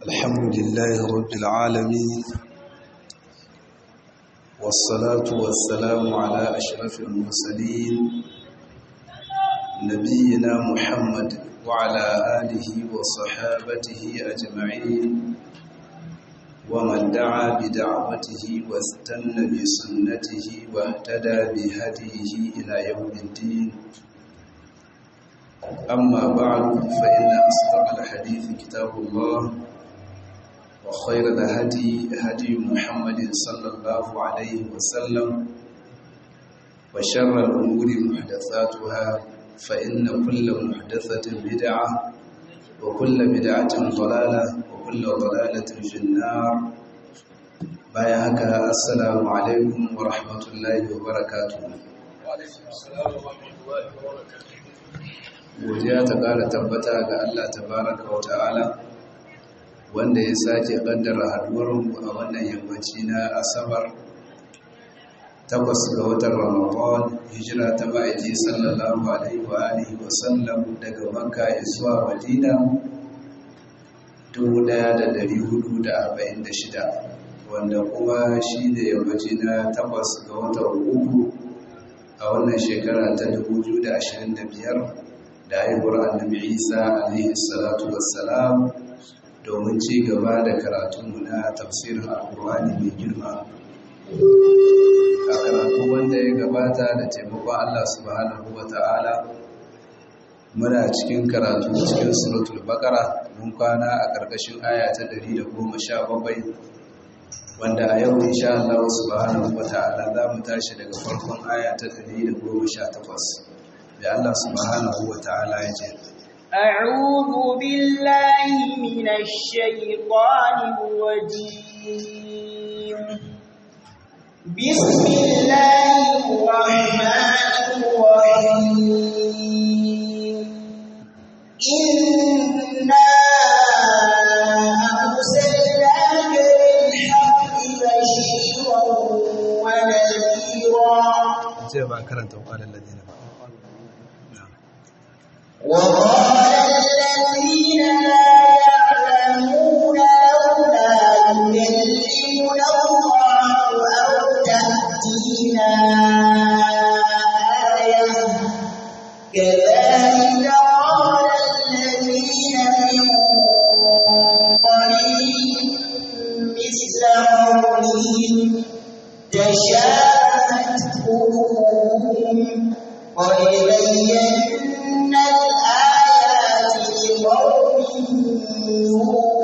الحمد لله رب العالمين والصلاة والسلام على أشرف المرسلين نبينا محمد وعلى آله وصحابته أجمعين ومن دعا بدعوته واستنى بسنته واهتدى بهديه إلى يوم الدين أما بعد فإن أصدق الحديث كتاب الله وخير الهدي هدي محمد صلى الله عليه وسلم وشر الأمور محدثاتها فإن كل محدثة بدعة وكل بدعة ضلالة وكل ضلالة في النار بايعك السلام عليكم ورحمة الله وبركاته وعليكم السلام ورحمة الله وبركاته godiya ta ƙara tabbata ga Allah tabaraka wa ta'ala wanda ya sake ƙaddara haduwarmu a wannan yammaci na asabar takwas ga watan ramadan hijira ta ma'aiki sallallahu alaihi wa alihi wa sallam daga makka zuwa madina 1446 wanda kuma shi ne yammaci na takwas ga watan uku a wannan shekara ta 2025 da haihuwar annabi isa alaihi salatu wassalam domin ci gaba da karatunmu na tafsirin alkur'ani mai girma a karatu wanda ya gabata da taimakon allah subhanahu wa ta'ala muna cikin karatu cikin suratul bakara mun kwana a ƙarƙashin aya ta 117 wanda a yau insha Allah subhanahu wa ta'ala za mu tashi daga farkon aya ta 118 da Allah subhanahu wa ta'ala ya ce أعوذ بالله من الشيطان الرجيم بسم الله الرحمن الرحيم إنا أرسلناك بالحق بشيرا ونذيرا ce ba karanta wakalar ladina ba وقال الذين لا يعلمون لولا يكلمنا الله أو تأتينا آية كذلك قال الذين من قبلهم مثل قولهم تشابهت قلوبهم قد بينا الآيات لقوم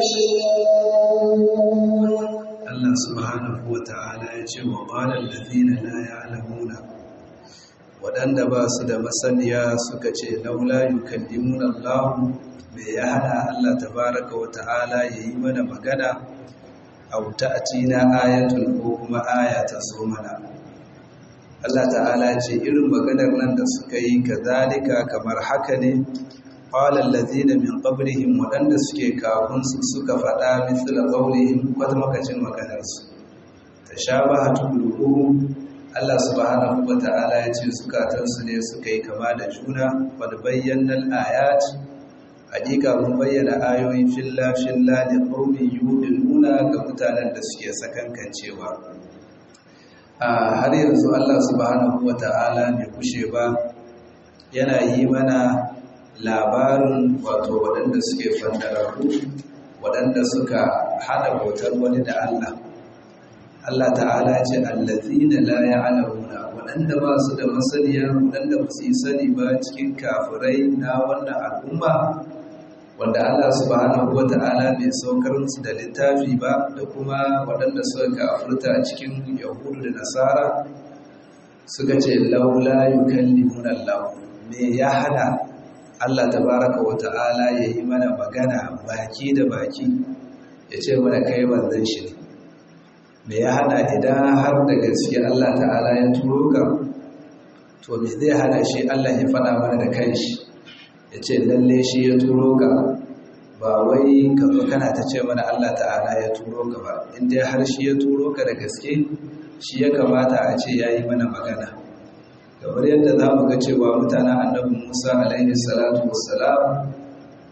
يوقنون Allah subhanahu wa ta'ala ya ce wa ƙwalar ladina la ya'lamuna waɗanda ba su da masaniya suka ce laula yukallimun Allah me ya hana Allah tabaraka wa ta'ala ya yi mana magana aw ta'tina ayatun ko kuma aya ta zo mana Allah ta'ala ce irin maganar nan da suka yi kazalika kamar haka ne qala allazina min qablihim wadanda suke kafin su suka faɗa misla qawlihim wata makacin maganar su tashabahat qulubuhum Allah subhanahu wata'ala ya ce zukatan su ne suka yi kama da juna wad bayyana ayat hakika mun bayyana ayoyi filla filla da qaumin yu'minuna ga mutanen da suke sakankancewa a har yanzu Allah subhanahu wata'ala bai kushe ba yana yi mana labarin wato waɗanda suke fandararru waɗanda suka hada bautar wani da Allah Allah ta'ala ce allazina la ya'lamuna waɗanda ba su da masaniya waɗanda ba su yi sani ba cikin kafirai na wannan al'umma wanda Allah subhanahu wata'ala bai saukar musu da littafi ba da kuma waɗanda suka kafirta a cikin yahudu da nasara suka ce laula yukallimuna Allah me ya hana Allah tabaraka wata'ala ya yi mana magana baki da baki ya ce mana kai manzon shi ne me ya hana idan har da gaske Allah ta'ala ya turo ka to me zai hana shi Allah ya faɗa mana da kanshi ya ce lalle shi ya turo ka ba wai ka zo kana ta ce mana Allah ta'ala ya turo ka ba inda har shi ya turo ka da gaske shi ya kamata a ce ya yi mana magana kamar yadda za mu ga cewa mutanen annabi musa alaihi salatu wassalam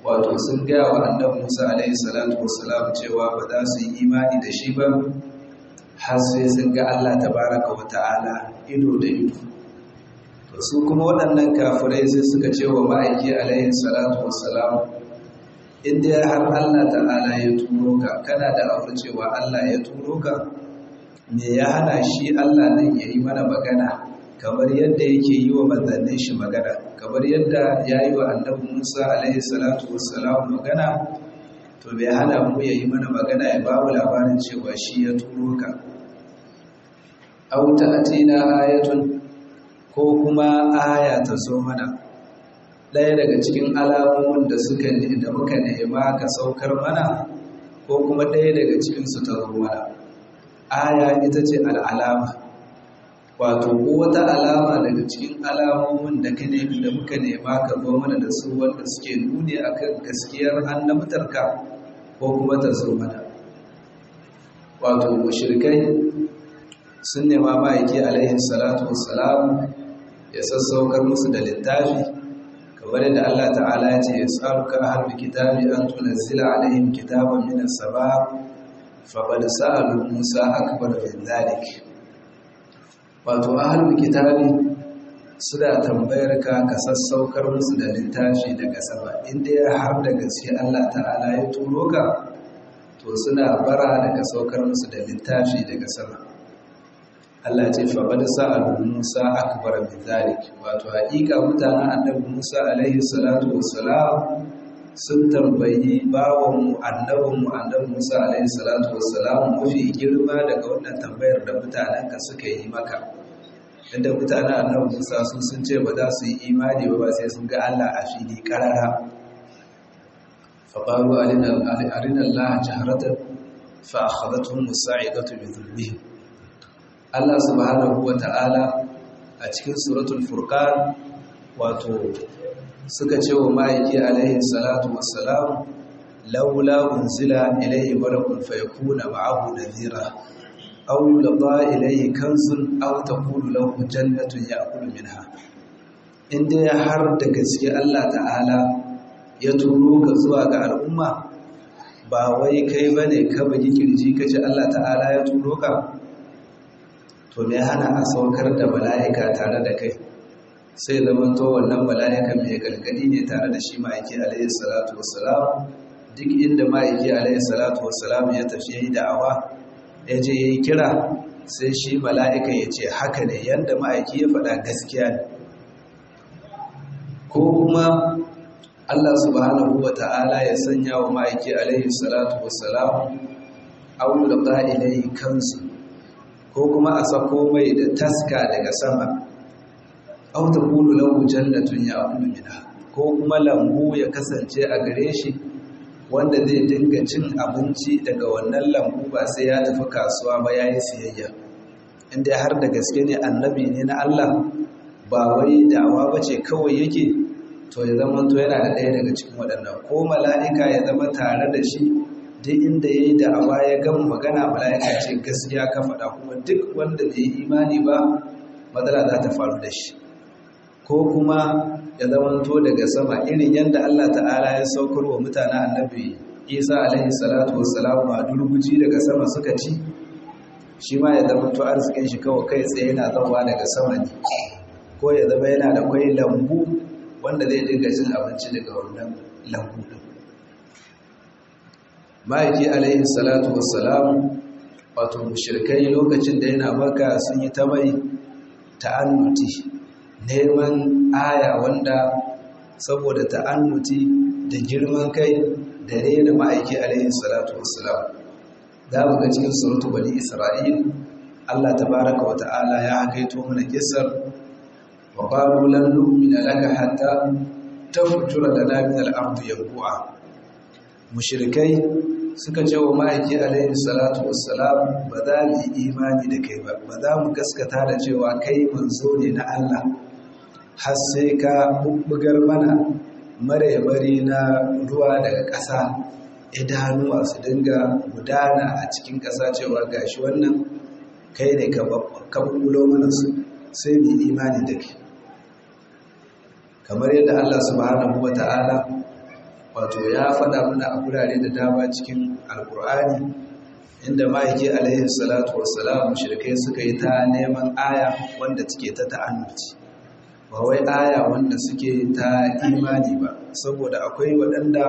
wato sun gaya wa annabi Musa alaihi salatu wassalam cewa ba za su yi imani da shi ba har sai sun ga Allah tabaraka wa ta'ala ido da ido to su kuma waɗannan kafirai sai suka ce wa ma'aiki alaihi salatu wassalam inda har Allah ta'ala ya turo ka kana da aure cewa Allah ya turo ka me ya hana shi Allah din ya yi mana magana kamar yadda yake yi wa manzannin shi magana kamar yadda ya yi wa annabi Musa alaihi salatu wassalam magana to bai hana mu ya yi mana magana ya babu labarin cewa shi ya turo ka auta atina ayatun ko kuma aya ta zo mana ɗaya daga cikin alamomin da suka da muka nema ka saukar mana ko kuma ɗaya daga cikinsu ta zo mana aya ita ce al'alama wato ko wata alama daga cikin alamomin da ka nemi da muka nema ka zo mana da su wanda suke nuni akan gaskiyar annabtarka ko kuma ta zo mana wato mushrikai sun nema ma'aiki alaihi salatu wassalam ya sassaukar musu da littafi kamar yadda Allah ta'ala ya ce ya tsaruka ahlul kitabi an tunazzila alaihim kitaban minas sama faqad sa'alu Musa akbar min dhalik wato ahlul kitabi suna tambayar ka ka sassaukar musu da littafi daga sama inda ya har da gaske Allah ta'ala ya turo ka to suna bara daga saukar musu da littafi daga sama Allah ce faɓad sa'adu Musa akbar min zalik wato haƙiƙa mutanen annabi Musa alaihi salatu wassalam sun tambayi bawanmu annabinmu annabi Musa alaihi salatu wassalam mafi girma daga wannan tambayar da mutanenka suka yi maka inda mutanen annabi Musa sun sun ce ba za su yi imani ba sai sun ga Allah a fili karara faɓaru arina Allah jaharatan fa akhadathum musa'idatu bi dhulmihim Allah subhanahu wa ta'ala a cikin suratul furqan wato suka ce wa ma'aiki alaihi salatu wassalam laula unzila ilayhi malakun fayakuna ma'ahu nadhira aw yulqa ilayhi kanzun aw takunu lahu jannatun ya'kulu minha inda ya har da gaske Allah ta'ala ya turo ka zuwa ga al'umma ba wai kai bane ka bugi kirji kace Allah ta'ala ya turo ka to me hana a saukar da mala'ika tare da kai sai zaman to wannan mala'ika mai gargadi ne tare da shi ma'aiki alayhi salatu wassalam duk inda ma'aiki alayhi salatu wassalam ya tafi yayi da'awa ya je yayi kira sai shi mala'ika ya ce haka ne yanda ma'aiki ya faɗa gaskiya ne ko kuma Allah subhanahu wa ta'ala ya sanya wa ma'aiki alayhi salatu wassalam aula qa'ilai kansu ko kuma a sako mai da taska daga sama au ta kulu lahu jannatun ya'kulu minha ko kuma lambu ya kasance a gare shi wanda zai dinga cin abinci daga wannan lambu ba sai ya tafi kasuwa ba yayi siyayya inda har da gaske ne annabi ne na Allah ba wai da'awa bace kawai yake to ya zama to yana da ɗaya daga cikin waɗannan ko mala'ika ya zama tare da shi duk inda ya yi da'awa ya gama magana mala'ika ce gaskiya ka faɗa kuma duk wanda bai yi imani ba matsala za ta faru da shi ko kuma ya zamanto daga sama irin yadda Allah ta'ala ya saukar wa mutanen annabi isa alaihi salatu wassalam a durguji daga sama suka ci shi ma ya zamanto arzikin shi kawai kai tsaye yana zauwa daga sama ne ko ya zama yana da kwai lambu wanda zai dinga cin abinci daga wannan lambu din ma'aiki alaihi salatu wassalam wato mushrikai lokacin da yana maka sun yi ta mai ta'annuti neman aya wanda saboda ta'annuti da girman kai da rena ma'aiki alaihi salatu wassalam za mu ga cikin suratu bani isra'il Allah tabaraka wa ta'ala ya hakaito mana kissar wa qalu lan nu'mina laka hatta tafjura lana min al-ardi yanbu'a mushrikai suka ce wa ma'aiki alaihi salatu wassalam ba za mu yi imani da kai ba ba za mu gaskata da cewa kai manzo ne na Allah har sai ka bubbugar mana mare-mare na ruwa daga ƙasa idanuwa su dinga gudana a cikin ƙasa cewa gashi wannan kai ne ka bubbulo mana su sai mu imani da kai kamar yadda Allah subhanahu wa ta'ala wato ya faɗa mana a gurare da dama cikin alkur'ani inda ma'aiki alaihi salatu wassalam shirkai suka yi ta neman aya wanda suke ta ta'annuci ba wai aya wanda suke ta imani ba saboda akwai waɗanda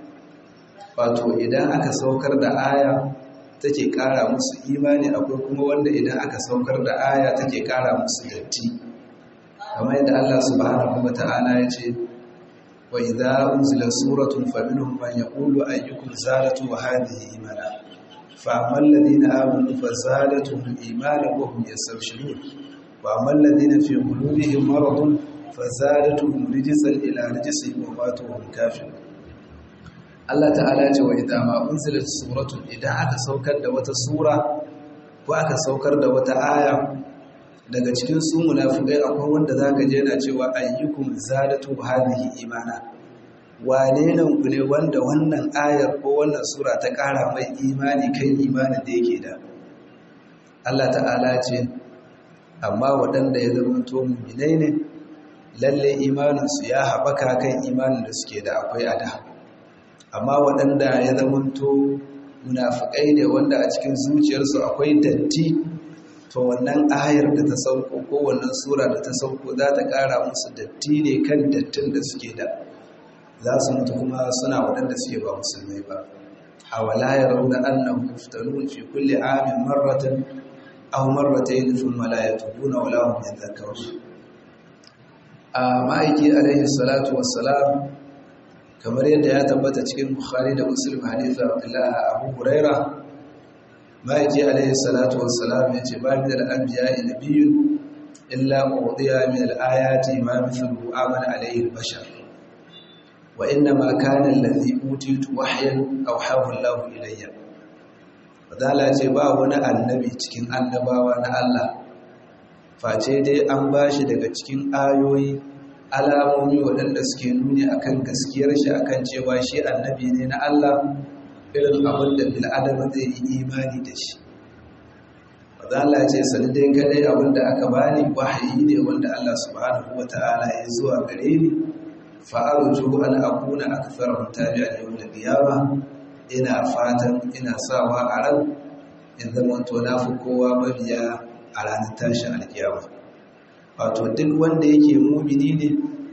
wato idan aka saukar da aya take ƙara musu imani akwai kuma wanda idan aka saukar da aya take ƙara musu datti kamar yadda Allah subhanahu wata'ala ya ce wa idza unzila suratun faminhum man yaqulu ayyukum zadatu wa hadhihi imana فأما الذين آمنوا فزادتهم إيمانا وهم يستبشرون وأما الذين في قلوبهم مرض فزادتهم رجسا إلى رجسهم وماتوا وهم كافرون Allah ta'ala ce wa idan ma unzilat suratun idan aka saukar da wata sura ko aka saukar da wata aya daga cikin su munafikai akwai wanda zaka je yana cewa ayyukum zadatu hadhihi imana wane nan ku ne wanda wannan ayar ko wannan sura ta ƙara mai imani kan imanin da yake da Allah ta'ala ce amma waɗanda ya zama to muminai ne lalle imaninsu ya haɓaka kan imanin da suke da akwai a da amma waɗanda ya zama to munafukai ne wanda a cikin zuciyarsu akwai datti to wannan ayar da ta sauko ko wannan sura da ta sauko za ta ƙara musu datti ne kan dattin da suke da za su mutu kuma suna waɗanda suke ba musulmai ba a wala ya rauna annan muftanun fi kulle amin marratan aw marratayn thumma la yatubuna wala hum yadhakkarun a ma'aiki alaihi salatu wassalam kamar yadda ya tabbata cikin bukhari da muslim hadithu abdullah abu huraira ma'aiki alaihi salatu wassalam ya ce ba min al-anbiya nabiyyun illa udiya min al-ayati ma mithlu amana alaihi al-bashar وإنما كان الذي أوتيت وحيا أوحاه الله إلي fadala ce ba wani annabi cikin annabawa na Allah face dai an bashi daga cikin ayoyi alamomi waɗanda suke nuni akan gaskiyar shi akan cewa shi annabi ne na Allah irin abin da bil'adama zai yi imani da shi fadala ce sani dai kadai abin da aka bani wahayi ne wanda Allah subhanahu wata'ala ya zuwa gare ni fa'aruju an akuna aktharuhum tabi'an yawm al-qiyamah ina fatan ina sawa a ran in zama to na fi kowa mabiya a ranar tashin alkiyama wato duk wanda yake mumini ne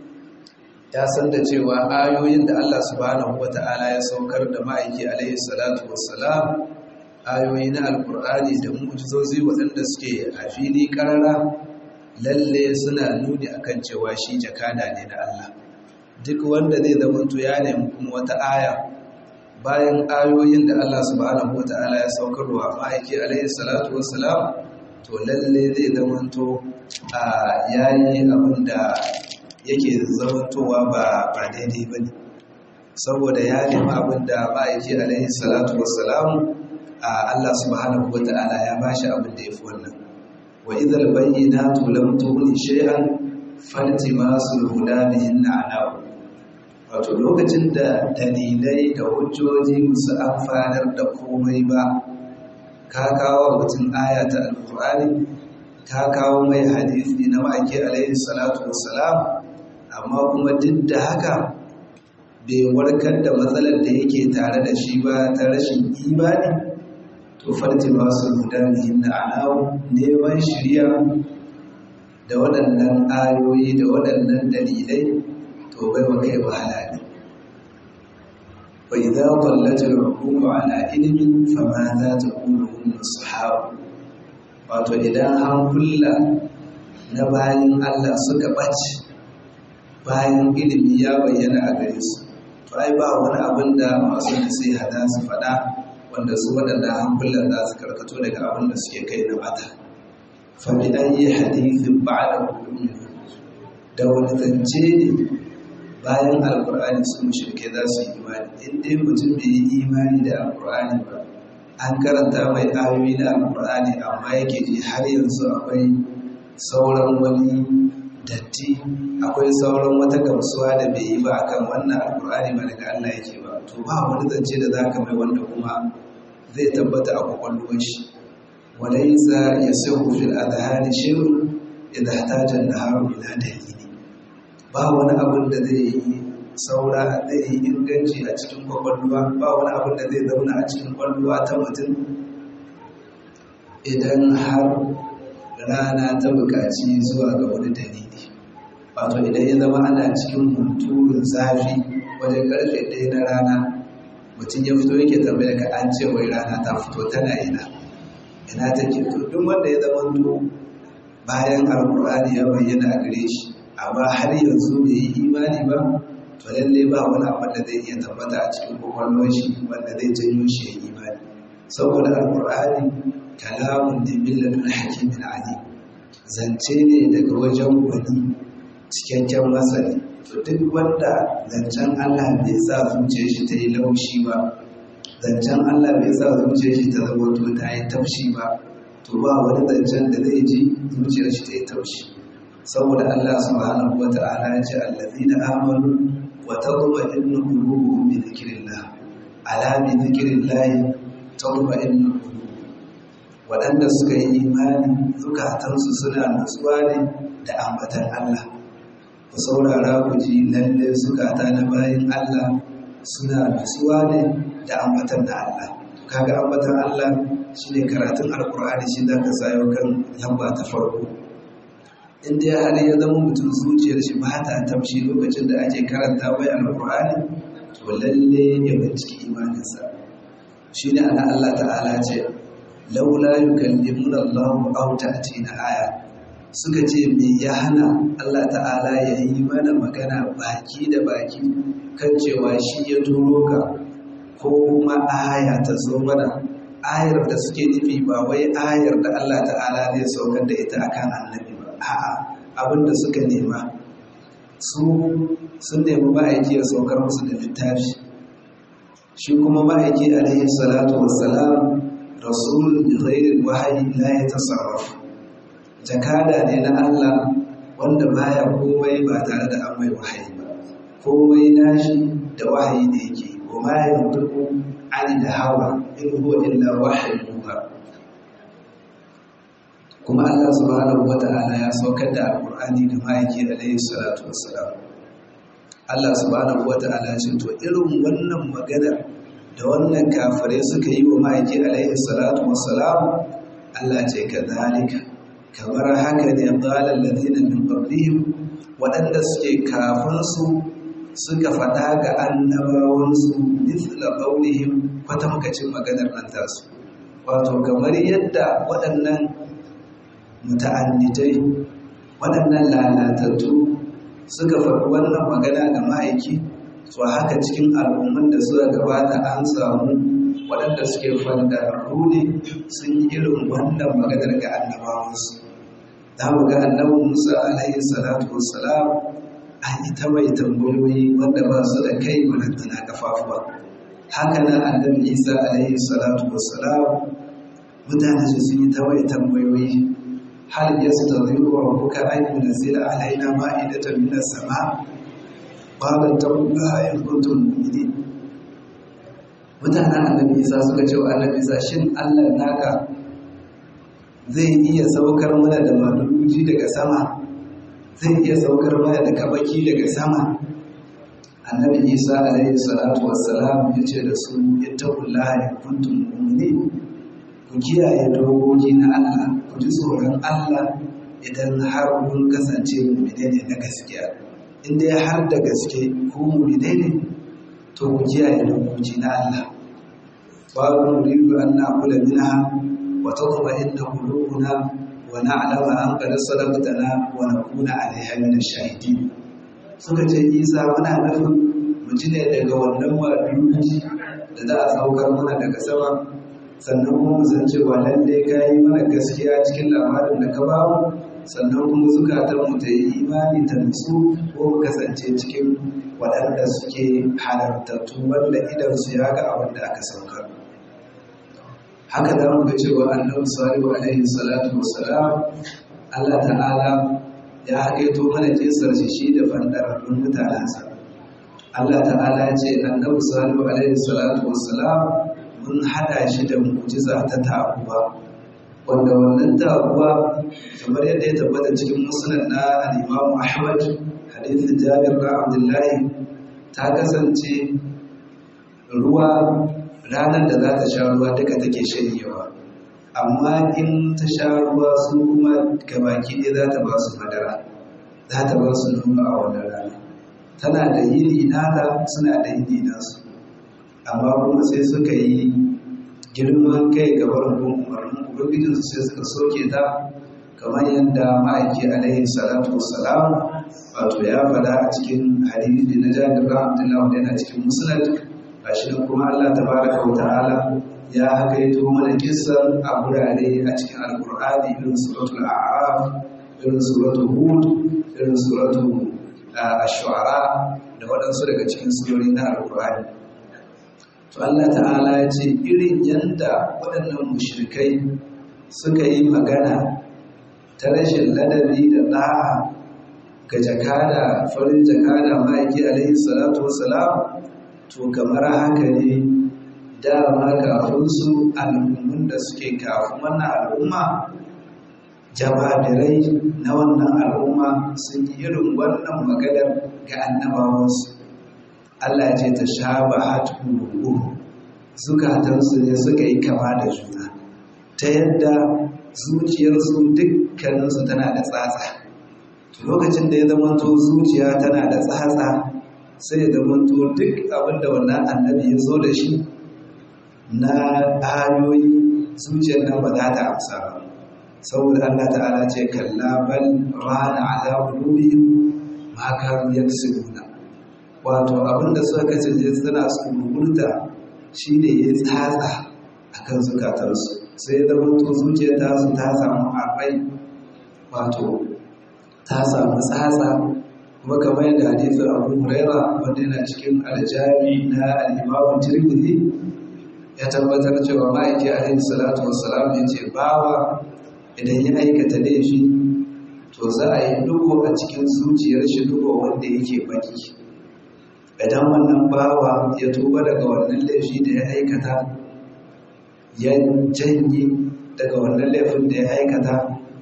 ya san da cewa ayoyin da Allah subhanahu wata'ala ya saukar da ma'aiki alaihi salatu wassalam ayoyi na alkur'ani da mu'jizozi waɗanda suke a fili karara lalle suna nuni akan cewa shi jakada ne na Allah duk wanda zai zamanto ya nemi kuma wata aya bayan ayoyin da Allah subhanahu wata'ala ya saukarwa ma'aiki alaihi salatu wassalam to lalle zai zamanto a yayi abin da yake zamantowa ba ba daidai ba ne saboda ya nemi abin da ma'aiki alaihi salatu wassalam a Allah subhanahu wata'ala ya bashi abin da ya fi wannan wa idhal bayyinatu lam tughni shay'an faltimasul huda bihin a'lamu wato lokacin da dalilai da hujjoji musu amfanar da komai ba ka kawo mutum aya ta alkur'ani ka kawo mai hadisi na ma'aiki alaihi salatu wassalam amma kuma duk da haka bai warkar da matsalar da yake tare da shi ba ta rashin imani to farti masu gudanin na alawu neman shirya da waɗannan ayoyi da waɗannan dalilai to bai wa kai wahala ne wa idza qallat al-uqul ala ilmin fama za ta qulu hum as-sahab wato idan hankula na bayan Allah suka bace bayan ilimi ya bayyana a gare su to ai ba wani abin da masu nasiha za su faɗa wanda su waɗanda hankulan za su karkato daga abin da suke kai na bata fa bi ayi hadithin ba'da qulubihim da wani zance ne bayan alkur'ani su mushrike za su yi imani in dai mutum bai yi imani da alkur'ani ba an karanta mai ayoyi na alkur'ani amma yake ji har yanzu akwai sauran wani datti akwai sauran wata gamsuwa da bai yi ba akan wannan alkur'ani ba daga Allah yake ba to ba wani zance da zaka mai wanda kuma zai tabbata a kwakwalwar shi walaysa yasihu fil adhani shay'un idha ihtaja an-naharu ila dalili ba wani abin da zai yi saura zai yi inganci a cikin kwakwalwa ba wani abin da zai zauna a cikin kwalluwa ta mutum idan har rana ta buƙaci zuwa ga wani dalili wato idan ya zama ana cikin hunturun zafi wajen karfe ɗaya na rana mutum ya fito yake tambaya ka an ce wai rana ta fito tana ina ina take to duk wanda ya zama to bayan alkur'ani ya bayyana a gare shi amma har yanzu bai yi imani ba to lalle ba wani abu da zai iya tabbata a cikin kwakwalwar shi wanda zai janyo shi ya imani saboda alkur'ani kalamun ne milladun hakimin ali zance ne daga wajen wani cikakken masani to duk wanda zancen Allah bai sa zuciyar shi ta yi laushi ba zancen Allah bai sa zuciyar shi ta zama to ta yi taushi ba to ba wani zancen da zai ji zuciyar shi ta yi taushi saboda Allah subhanahu wa ta'ala ya ce allazina amanu wa tatma'innu qulubuhum bi dhikrillah ala bi dhikrillah tatma'innu qulub waɗanda suka yi imani zukatansu suna nutsuwa ne da ambatan Allah ku saurara ku ji lalle zukata na bayan Allah suna nutsuwa ne da ambatan da Allah kaga ambatan Allah shine karatun alkur'ani shi da ka sayo kan lamba ta farko in dai har ya zama mutum zuciyar shi ba ta tamshi lokacin da ake karanta bai alkur'ani to lalle ya binciki imaninsa shine ana Allah ta'ala ce laula yukallimuna Allahu aw ta'tina aya suka ce me ya hana Allah ta'ala ya yi mana magana baki da baki kan cewa shi ya turo ka ko kuma aya ta zo mana ayar da suke nufi ba wai ayar da Allah ta'ala zai saukar da ita akan annabi ba a'a abin da suka nema su sun nemi ma'aiki ya saukar musu da littafi shi kuma ma'aiki alaihi salatu wassalam rasulun bi ghairi wahyi la yatasarrafu jakada ne na Allah wanda baya komai ba tare da an mai wahayi ba komai nashi da wahayi da yake wa ma yantuku ani da hawa in huwa illa wahyi yuha kuma Allah subhanahu wata'ala ya saukar da alqur'ani da ma'aiki alayhi salatu wassalam Allah subhanahu wata'ala ce to irin wannan maganar da wannan kafare suka yi wa ma'aiki alayhi salatu wassalam Allah ce kadhalika kamar haka ne ƙalar lalzina min ƙablihim waɗanda suke kafinsu suka faɗa ga annabawansu mithla ƙaunihim kwatamkacin maganar nan tasu wato kamar yadda waɗannan muta'annitai waɗannan lalatattu suka faɗi wannan magana ga ma'aiki to haka cikin al'umman da suka gabata an samu waɗanda suke fandararru ne sun yi irin wannan maganar ga annabawansu za mu ga annabin musa alaihi salatu wassalam an yi ta mai tambayoyi wanda ba su da kai barantana kafafuwa haka nan annabi isa alaihi salatu wassalam mutane su sun yi ta mai tambayoyi hal yastadhiru rabbuka an yunzila alaina ma'idatan minas sama qala taqullaha in kuntum mu'minin mutanen annabi isa suka ce wa annabi isa shin allah naka zai iya saukar mana da maluji daga sama zai iya saukar mana da kabaki daga sama annabi isa alaihi salatu wassalam ya ce da su ittaqullaha in kuntum mu'minin ku kiyaye dokoki na allah ku ji tsoron allah idan har kun kasance mu'mine ne na gaskiya in dai har da gaske ku mu'mine ne to ku kiyaye dokoki na Allah babu nuridu an na'kula minha wa tatma'inna qulubuna wa na'lama an qad sadaqtana wa nakuna 'alayha min ash-shahidin suka ce Isa muna nufin mu ji ne daga wannan maduji da za a saukar mana daga sama sannan kuma mu san cewa lalle ka yi mana gaskiya cikin labarin da ka bamu sannan kuma zukatanmu ta yi imani ta nutsu ko mu kasance cikin waɗanda suke halartattu wanda idan su ya ga abin da aka saukar haka za mu ga cewa annabi salihu alaihi salatu wassalam Allah ta'ala ya haƙaito mana kisar shi shi da fandararrun mutanensa Allah ta'ala ya ce annabi salihu alaihi salatu wassalam mun haɗa shi da mu'jiza ta takuwa wanda wannan takuwa kamar yadda ya tabbata cikin musnad na al-Imam Ahmad hadithin Jabir bin Abdullahi ta kasance ruwa ranar da za ta sha ruwa duka take shanyewa amma in ta sha ruwa su kuma gabaki ɗaya za ta ba su madara za ta ba su nuna a wannan rana tana da yini nata suna da yini nasu amma kuma sai suka yi girman kai ga barin umarnin ubangijinsu sai suka soke ta kamar yadda ma'aiki alaihi salatu wassalam wato ya faɗa a cikin hadisi na jabir rahmatullahi wanda yana cikin musnad gashi nan kuma Allah tabaraka wa ta'ala ya hakaito mana kissan a gurare a cikin alqur'ani irin suratul a'raf irin suratul hud irin suratul ash-shu'ara da waɗansu daga cikin surori na alqur'ani to Allah ta'ala ya ce irin yanda waɗannan mushrikai suka yi magana ta rashin ladabi da ɗa'a ga jakada farin jakada ma'aiki alaihi salatu wasalam to kamar haka ne dama kafin su al'ummun da suke kafin wannan al'umma jababirai na wannan al'umma sun yi irin wannan maganar ga annabawansu Allah ce ta sha ba hatu zukatansu ne suka yi kama da juna ta yadda zuciyarsu dukkaninsu tana da tsatsa lokacin da ya zamanto zuciya tana da tsatsa sai ya zamanto duk abinda wannan annabi ya zo da shi na ayoyi zuciyar nan ba za ta amsa ba saboda Allah ta'ala ce kalla bal rana ala qulubihim ma kanu yaksubuna wato abinda suka kasance suna tsururta shine ya tsatsa akan zukatansu sai ya zama to zuciyar tasu ta samu arbai wato ta samu tsatsa kuma kamar yadda hadisin abu huraira wanda yana cikin aljami na al'imamun tirmidhi ya tabbatar cewa ma'aiki alaihi salatu wassalam ya ce bawa idan ya aikata laifi to za a yi dugo a cikin zuciyar shi dugo wanda yake baki idan wannan bawa ya tuba daga wannan laifi da ya aikata ya janye daga wannan laifin da ya aikata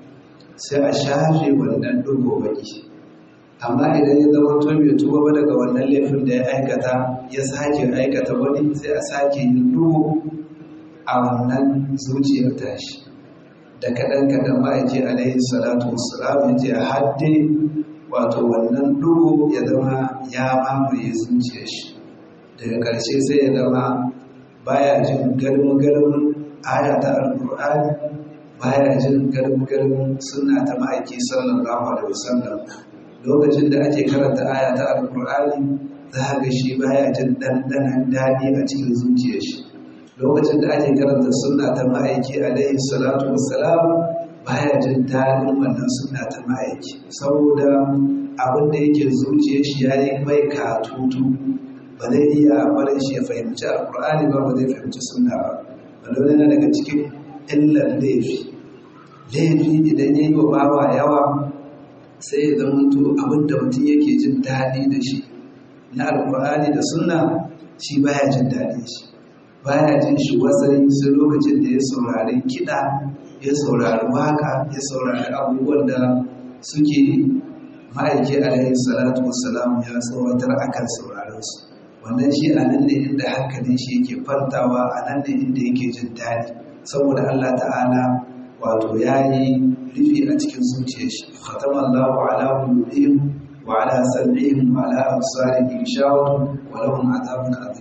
sai a shafe wannan dugo baki amma idan ya zama to bai tuba ba daga wannan laifin da ya aikata ya sake aikata wani sai a sake yin dugo a wannan zuciyar tashi da kaɗan kaɗan ma'aiki alaihi salatu wassalam ya ce hadde wato wannan dugo ya zama ya mamaye zuciyar shi daga ƙarshe sai ya zama baya jin garmu-garmun aya ta alƙur'ani baya jin garmu-garmun suna ta ma'aiki sallallahu alaihi wasallam lokacin da ake karanta aya ta alƙur'ani za ga shi baya jin ɗanɗanon daɗi a cikin zuciyar shi lokacin da ake karanta sunna ta ma'aiki alaihi salatu wassalam baya jin daɗin wannan sunna ta ma'aiki saboda abin da yake zuciyar shi ya yi mai katutu ba zai iya barin shi ya fahimci alkur'ani ba ba zai fahimci sunna ba wanda yana daga cikin illar laifi laifi idan ya yi wa bawa yawa sai ya zama to abin da mutum yake jin daɗi da shi na alkur'ani da sunna shi baya jin daɗin shi baya jin shi wasai sai lokacin da ya saurari kiɗa ya saurari waka ya saurari abubuwan da suke ma'aiki alaihi salatu wassalam ya tsawatar akan sauraron su wannan shi a nan ne inda hankalin shi yake fartawa a nan ne inda yake jin daɗi saboda Allah ta'ala wato ya yi rufi a cikin zuciyar shi khatama Allahu ala qulubihim wa ala sam'ihim wa ala absarihim shawun wa lahum adhabun adhim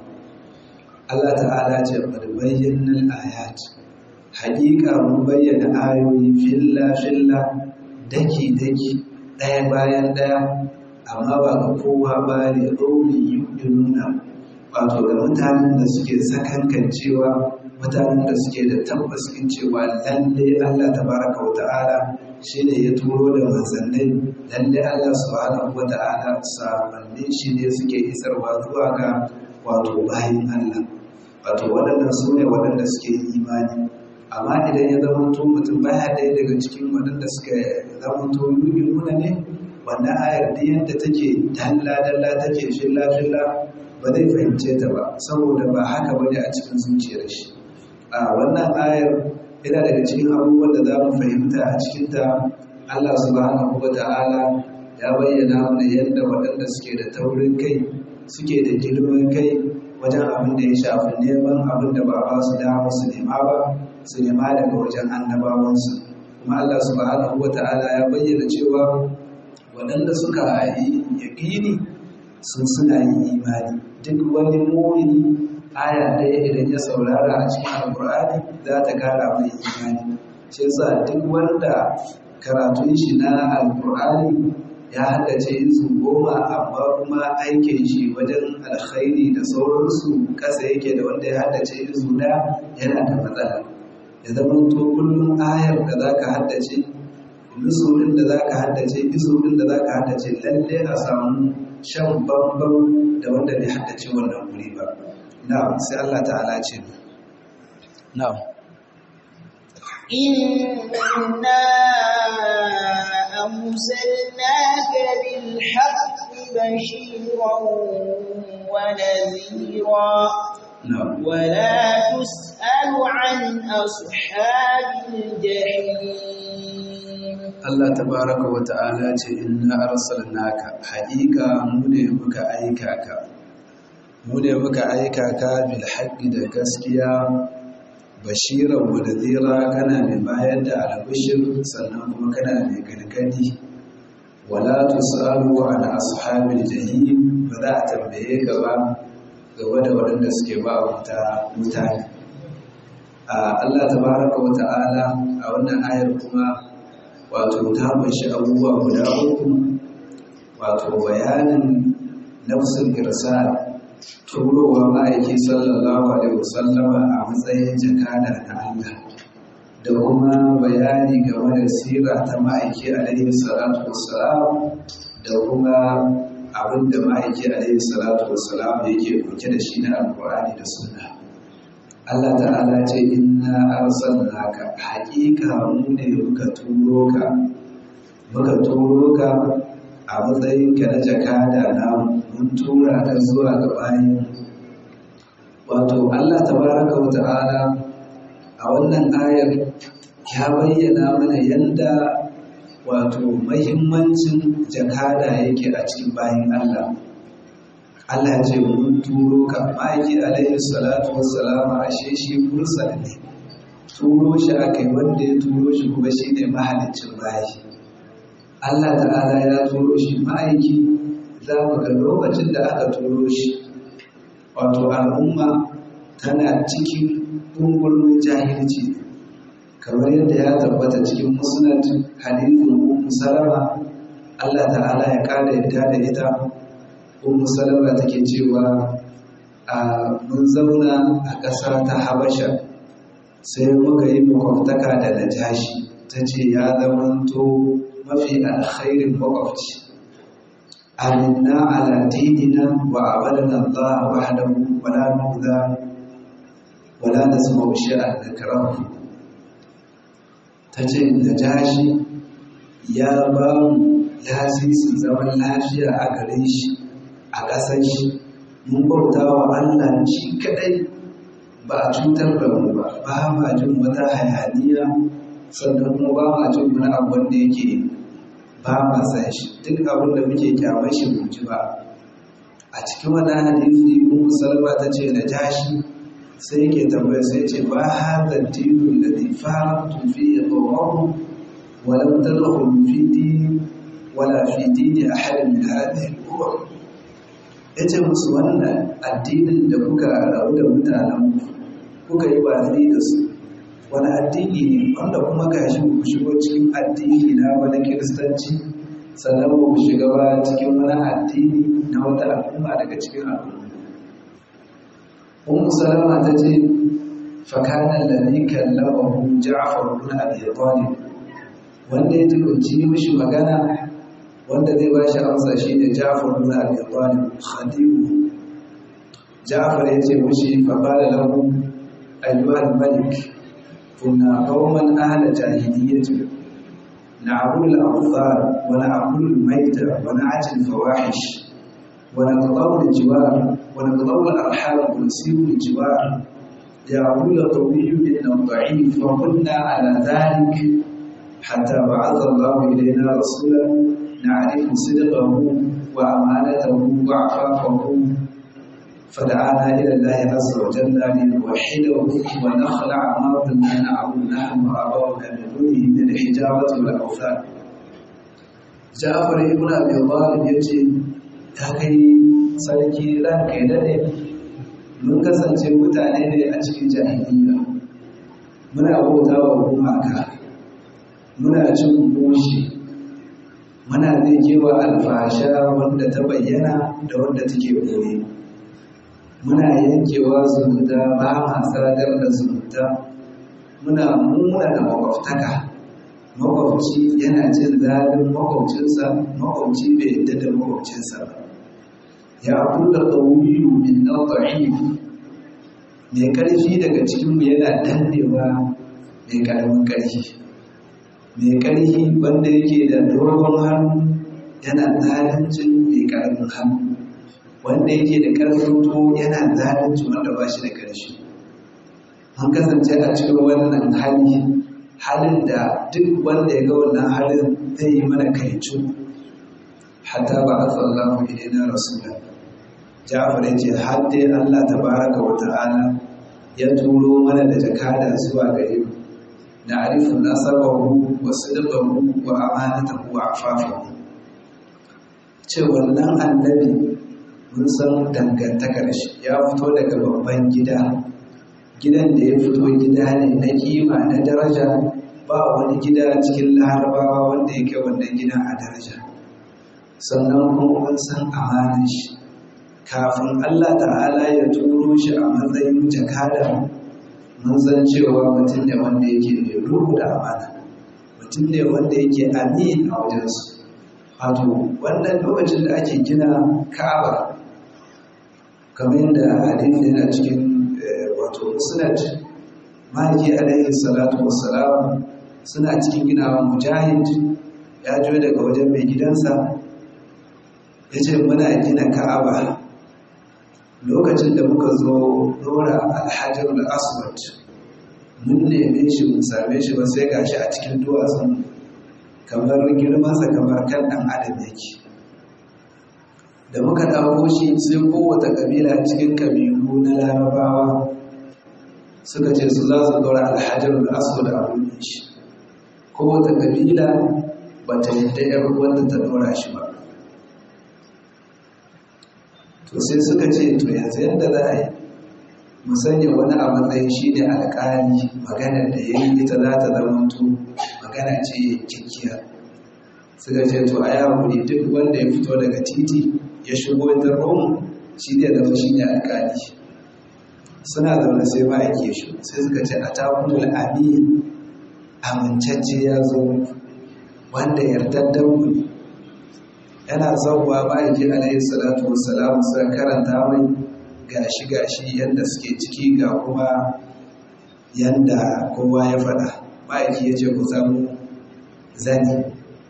Allah ta'ala ce qad bayyana al-ayat haƙiƙa mun bayyana ayoyi filla filla daki daki ɗaya bayan ɗaya amma ba ga kowa ba ne ɗauri nuna wato ga mutanen da suke sakankan cewa mutanen da suke da tabbaskin cewa lalle Allah tabaraka wa ta'ala shine ya turo da manzannai lalle Allah subhanahu wa ta'ala samannin shi ne suke isarwa zuwa ga wato bayin Allah wato waɗannan su ne waɗanda suke imani amma idan ya zama to mutum baya ɗaya daga cikin waɗanda suka zama to nuna ne wannan ayar da yadda take dalla dalla take filla filla ba zai fahimce ta ba saboda ba haka ba ne a cikin zuciyar shi a wannan ayar yana daga cikin abubuwan da za mu fahimta a cikinta Allah subhanahu wa ta'ala ya bayyana mana yadda waɗanda suke da taurin kai suke da girman kai wajen abin da ya shafi neman abin da ba ba su dama su nema ba su nema daga wajen annabawansu kuma Allah subhanahu wa ta'ala ya bayyana cewa waɗanda suka yi yaƙini sun suna yin imani duk wani mumini aya ɗaya idan ya saurara a cikin alƙur'ani za ta kara mai imani shi yasa duk wanda karatun shi na alƙur'ani ya haddace izu goma amma kuma aikin shi wajen alkhairi da sauransu ƙasa yake da wanda ya haddace izu ɗaya yana da matsala ya zama to kullum ayar da za ka haddace nusurin da za ka haddace izurin da za ka haddace lalle a samu shan bambam da wanda bai haddace wannan wuri ba na'am sai Allah ta'ala ce na'am inna arsalnaka bil haqqi bashiran wa nadhira na'am ولا تسأل عن أصحاب الجحيم Allah tabaraka wa ta'ala ce inna arsalnaka haqiqa mu ne muka aika ka mu ne muka aika ka bil haqqi da gaskiya bashiran wa nadhira kana mai bayar da albishir sannan kuma kana mai gargadi wala tusalu an ashabil jahim ba za a tambaye ka ba game da waɗanda suke ba wuta mutane Allah tabaraka wa ta'ala a wannan ayar kuma wato ta bashi abubuwa guda uku wato bayanin nafsul irsal turowa ma'aiki sallallahu alaihi wasallama a matsayin jakada na Allah da kuma bayani game da sira ta ma'aiki alaihi salatu wassalam da kuma abin da ma'aiki alaihi salatu wassalam yake dauke da shi na alkur'ani da sunna Allah ta'ala ce inna arsalnaka haqiqa mu ne muka turo ka muka turo ka a matsayin ka na jakada na mun tura ka zuwa ga bayin wato Allah tabaraka wa ta'ala a wannan ayar ya bayyana mana yanda wato mahimmancin jakada yake a cikin bayin Allah Allah ce mun turo ka ma'aiki alaihi salatu wassalama ashe shi mursal ne turo shi aka yi wanda ya turo shi kuma shi ne mahalicin bayi Allah ta'ala ya turo shi ma'aiki za mu ga lokacin da aka turo shi wato al'umma tana cikin ɗungulmin jahilci kamar yadda ya tabbata cikin musnad hadithin ummu salama Allah ta'ala ya kada yadda da ita ummu salama take cewa a mun zauna a ƙasa ta habasha sai muka yi makwabtaka da najashi ta ce ya zamanto mafi alkhairin makwabci aminna ala dinina wa abadana Allah wahdahu wala nu'za wala nasma'u shay'an nakrahu tace najashi ya ba mu lasisin zaman lafiya a gare shi a ƙasar shi mun bauta wa Allah shi kadai ba a cutar da mu ba ba ma jin wata hayaniya sannan kuma ba ma jin wani abu wanda yake ba ma san shi duk abin da muke kyamar shi mu ji ba a cikin wani hadisi ummu salma ta ce na jashi sai yake tambaya sai ce ba hadha dinu alladhi faratu fi qawm wa lam tadkhul fi din wala fi dini ahad min hadhihi al-umam yace musu wannan addinin da kuka rabu da mutanen kuka yi watsi da su wani addini ne wanda kuma ga shi ku shigo cikin addini na wani kiristanci sannan ku shiga ba cikin wani addini na wata al'umma daga cikin al'umma Ummu Salama ta ce fakanan ladhi kallamahu Ja'far ibn Abi Talib wanda ya tukunci mishi magana wanda zai ba shi amsa shine Ja'far ibn Abi Talib khadimu Ja'far ya ce mishi fa qala lahu ayyuhal malik كنا قوما أهل جاهلية نعبد الأوثان ونأكل الميتة ونعجل الفواحش ونقضوا الجوار ونقضوا الأرحام ونسيب الجوار يعبد القوي منا الضعيف وكنا على ذلك حتى بعث الله إلينا رسولا نعرف صدقه وأمانته وعفافه فدعانا إلى الله عز وجل لنوحده ونخلع ما كنا نعبد نحن وآباؤنا من دونه من الحجارة والأوثان جعفر ابن أبي طالب يجي ya kai sarki ran kai dade mun kasance mutane ne a cikin jahiliya muna bauta wa gumaka muna cin goshi muna kewa alfasha wanda ta bayyana da wanda take boye muna yankewa zumunta ba ma sadar da zumunta muna muna da makwabtaka makwabci yana jin daɗin makwabcinsa makwabci bai yadda da makwabcinsa ba ya kula ƙauniyu min na mai ƙarfi daga cikinmu yana dannewa mai ƙaramin ƙarfi mai ƙarfi wanda yake da dogon hannu yana zalincin mai ƙaramin hannu wanda yake da ƙarfin to yana zalunci wanda ba shi da ƙarfi an kasance a cikin wannan hali halin da duk wanda ya ga wannan halin zai yi mana kaicu hatta ba a tsallahu ilaina rasula ja'far ya ce har dai Allah tabaraka wa ta'ala ya turo mana da jakada zuwa gare mu na arifin nasabahu wa sidqahu wa amanatahu wa afafahu ce wannan annabi mun san dangantakar shi ya fito daga babban gida gidan da ya fito gida ne na kima na daraja ba wani gida cikin larabawa wanda yake wannan gidan a daraja sannan kuma mun san amanar shi kafin Allah ta'ala ya turo shi a matsayin jakada mun san cewa mutum ne wanda yake mai ruhu da amana mutum ne wanda yake amin a wajensu wato wannan lokacin da ake gina ka'aba kamar yadda hadisi yana cikin wato musnad maki alaihi salatu wassalam suna cikin ginawa mujahid ya jo daga wajen mai gidansa ya ce muna gina ka'aba lokacin da muka zo dora alhajar aswad mun neme shi mun same shi ba sai gashi a cikin duwatsun kamar girmansa kamar kan ɗan adam yake da muka ɗauko shi sai kowace ƙabila cikin ƙabilu na larabawa suka ce su za su ɗora alhajar aswad a wurin shi kowace ƙabila ba ta yadda ‘yar wanda ta ɗora shi ba to sai suka ce to yanzu yadda za a yi musanya wani a matsayin shi ne alƙali maganar da ya yi ita za ta zamanto magana ce kikkiya suka ce to a yawon duk wanda ya fito daga titi ya shigo ta rom shi ne zama shi ne alƙali suna zaune sai ba a ke shi sai suka ce a takunan amin amincacce ya zo wanda yardar mu ne yana zauwa ma'aiki alaihi salatu wassalam suka karanta mai gashi gashi yadda suke ciki ga kuma yadda kowa ya faɗa ma'aiki ya ce ku samu zani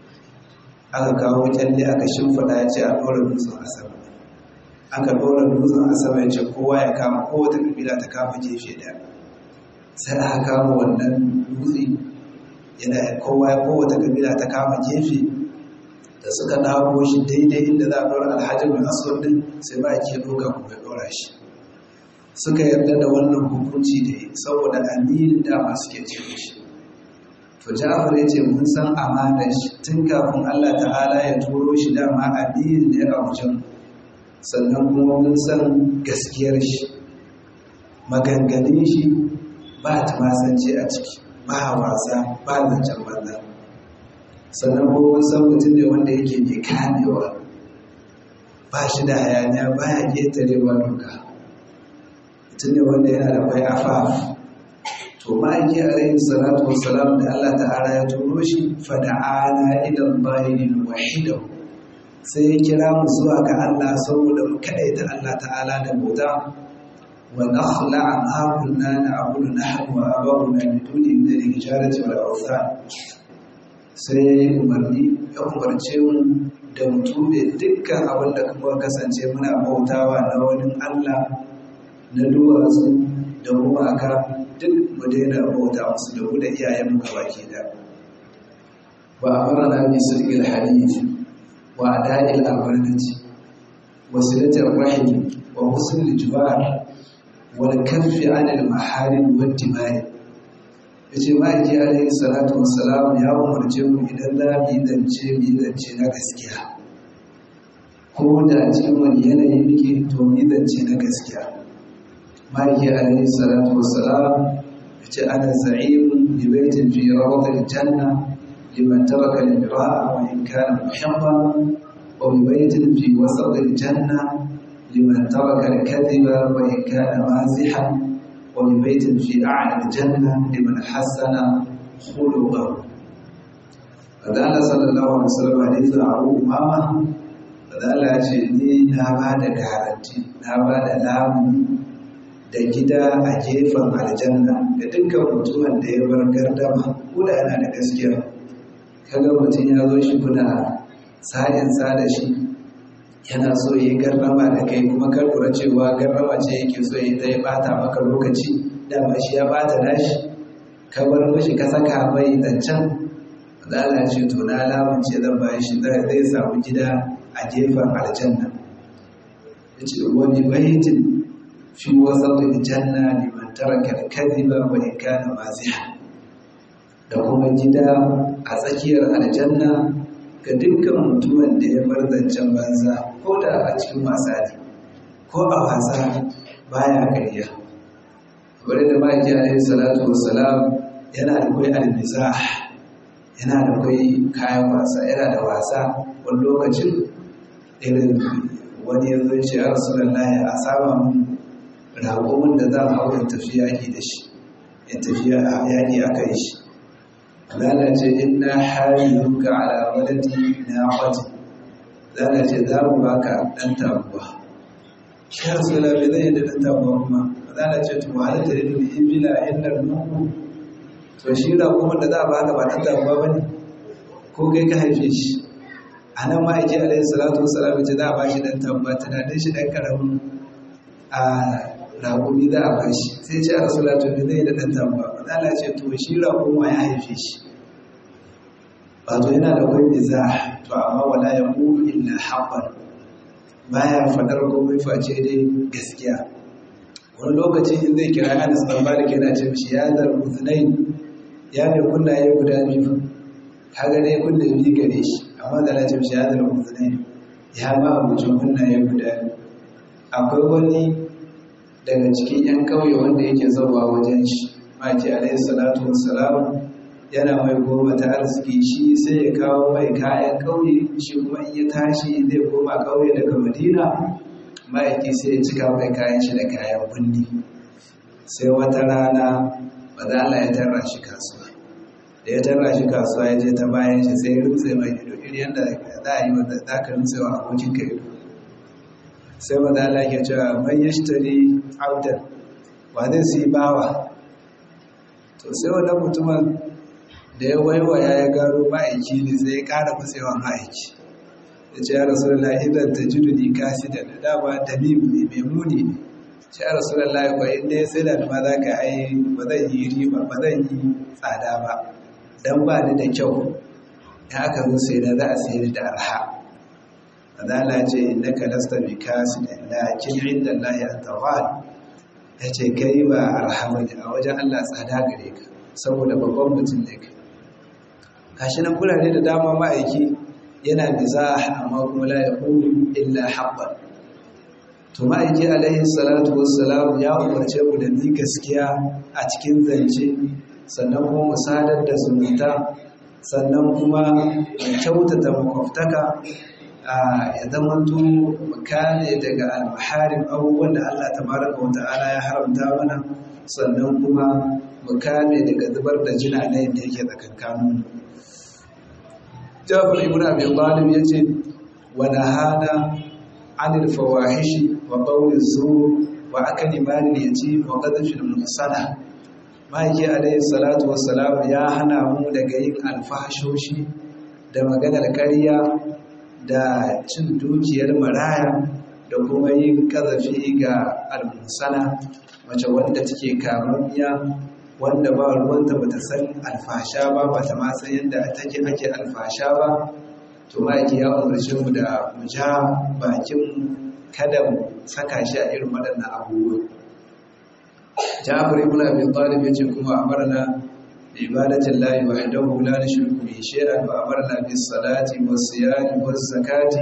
aka kawo kyalle aka shimfiɗa ya ce a ɗora dutsen asama aka ɗora dutsen asama ya ce kowa ya kama kowace kabila ta kama gefe ɗaya sai aka kama wannan dutse yana kowa kowace kabila ta kama gefe da suka dawo shi daidai inda za a ɗora alhajin da aswad din sai ba ke ɗauka kuma ya ɗora shi suka yarda da wannan hukunci da yi saboda aminin dama suke ce shi to ja'far ya ce mun san amanar shi tun kafin Allah ta'ala ya turo shi dama aminin ne a wajen sannan kuma mun san gaskiyar shi maganganun shi ba ta masance a ciki ba wasa ba zancen banza sannan kuma san mutum ne wanda yake mai kamewa ba shi da hayaniya ba ya ƙetarewa doka mutum ne wanda yana da kwai afaf to ma'aiki alaihi salatu wassalam da Allah ta'ala ya turo shi fada'ana idan bayin wahidahu sai ya kira mu zuwa ga Allah saboda mu kaɗaita Allah ta'ala da bauta wa nakhla'a ma kunna na'budu nahnu wa abawuna min duni min al-hijarati wal awthan sai ya yi umarni ya umarce mu da mutum da dukkan abin da kuma kasance muna bautawa na wani Allah na duwatsu da gumaka duk mu daina bauta musu da mu da iyayen mu baki da ba a fara na bi sirgin hadith wa ada'il amanati wa silatul rahim wa husnul jiwar wal kaffi 'anil maharim wad dima'i yace ma'aiki alaihi salatu wassalam ya umarce mu idan za mu yi zance mu yi zance na gaskiya ko da cikin wani yanayi muke to mu yi zance na gaskiya ma'aiki alaihi salatu wassalam yace ana za'imun bi baitin fi rawdil janna liman taraka al-mira'a wa in kana muhibban wa bi baitin fi wasat al-janna liman taraka al-kadhiba wa in kana mazihan وببيت في أعلى الجنة لمن حسن خلقه فذال صلى الله عليه وسلم حديث أبو أمامة فذال أجلني نابا دا garanti na ba da lamu da gida a gefen aljanna ga dukkan mutumin da ya bar gardama ko da yana da gaskiya kaga mutum ya zo shi kuna sa'in sa da shi yana so yi garrama da kai kuma ka lura cewa garrama ce yake so yi ta ya bata maka lokaci dama shi ya bata nashi ka bar mishi ka saka mai zancen zala ce to na lamunce zan bayan shi zai samu gida a gefen aljanna ya ce wani baitin fi wasan aljanna liman taraka kadhiba wa in kana maziha da kuma gida a tsakiyar aljanna ga dukkan mutumin da ya bar zancen banza ko da a cikin wasa ne ko a wasa baya karya wadda da ma'aiki alaihi salatu wassalam yana da kwai almizah yana da kwai kayan wasa yana da wasa wani lokacin irin wani yanzu ce a rasulallah a saba mun ragomin da za a hau in tafi yaƙi da shi in tafi yaƙi a kai shi lalace inna hariruka ala waladi na wati lalace za mu baka dan tabuwa shi rasula bai zai da dan tabuwa kuma lalace to halatta da ni ibila inda nuku to shi da kuma da za a baka ba dan tabuwa bane ko kai ka haife shi a nan ma'aiki alaihi salatu wasalam ce za a bashi dan tabuwa tunanin shi dan karamin a raƙumi za a bashi sai ce a rasula to bai zai da dan tabuwa Allah ce to shi raƙuma ya haife shi wato yana da wani za to amma wala ya ƙuru illa haɓar baya faɗar komai face dai gaskiya wani lokaci in zai kira anas ɗan malik yana ce mishi ya zar uzunai ya mai kunnaye guda biyu kaga dai kunne biyu gare shi amma da na ce mishi ya zar uzunai ya ma abucin kunnaye guda biyu akwai wani daga cikin 'yan ƙauye wanda yake zauwa wajen shi maki alaihi salatu wassalam yana mai goma ta arziki shi sai ya kawo mai kayan ƙauye shi kuma in ya tashi zai koma ƙauye daga madina ma'aiki sai ya cika mai kayan shi da kayan bunni sai wata rana bazala ya tarra shi kasuwa da ya tarra shi kasuwa ya je ta bayan shi sai ya rutse mai ido iri yadda za a yi wanda za ka rutse wa abokin ka ido sai bazala ke cewa mai yashtari audan wa zai su yi bawa to sai wannan mutumin da ya waiwaya ya gano ma'aiki ne sai ya ƙara kusewa ma'aiki ya ce ya rasu da idan ta ji duni kasi da dama tamim ne mai muni ne ce ya rasu da lahi kwa inda ya sai da ma za ka ai ba zan yi riba ba zan yi tsada ba don ba ni da kyau ya aka zo sai da za a sayar da arha Adala ce inda ka lasta bi kasi da lakin inda lahi an tawal ya ce kai ba arhama ne a wajen Allah tsada gare ka saboda babban mutum ne kai gashi nan kurare da dama ma'aiki yana mizah amma kuma la yaqulu illa haqqan to ma'aiki alaihi salatu wassalam ya umarce mu da ni gaskiya a cikin zance sannan kuma mu sadar da zumunta sannan kuma mu kyautata makwabtaka ya zamanto kane daga almaharim abubuwan da Allah tabaraka wa ta'ala ya haramta mana sannan kuma mu kame daga zubar da jina na yadda yake tsakankanin Jafar ibn Abi Talib yace wa nahana anil fawahishi wa qawli zur wa akali mali yatim wa qadfi al muhsana Maki alayhi salatu wassalam ya hana mu daga yin alfahashoshi da maganar ƙarya da cin dukiyar maraya da kuma yin kazafi ga almusana mace wanda take kamammiya wanda ba ruwanta ba ta san alfasha ba ba ta ma san yadda take ake alfasha ba to ma'aiki ya umarci mu da mu ja bakin kada mu saka shi a irin waɗannan abubuwa Jabir ibn Abi Talib yace kuma amarna bi ibadatin lahi wahdahu la nushriku bihi shay'an wa amarna bis salati was siyami was zakati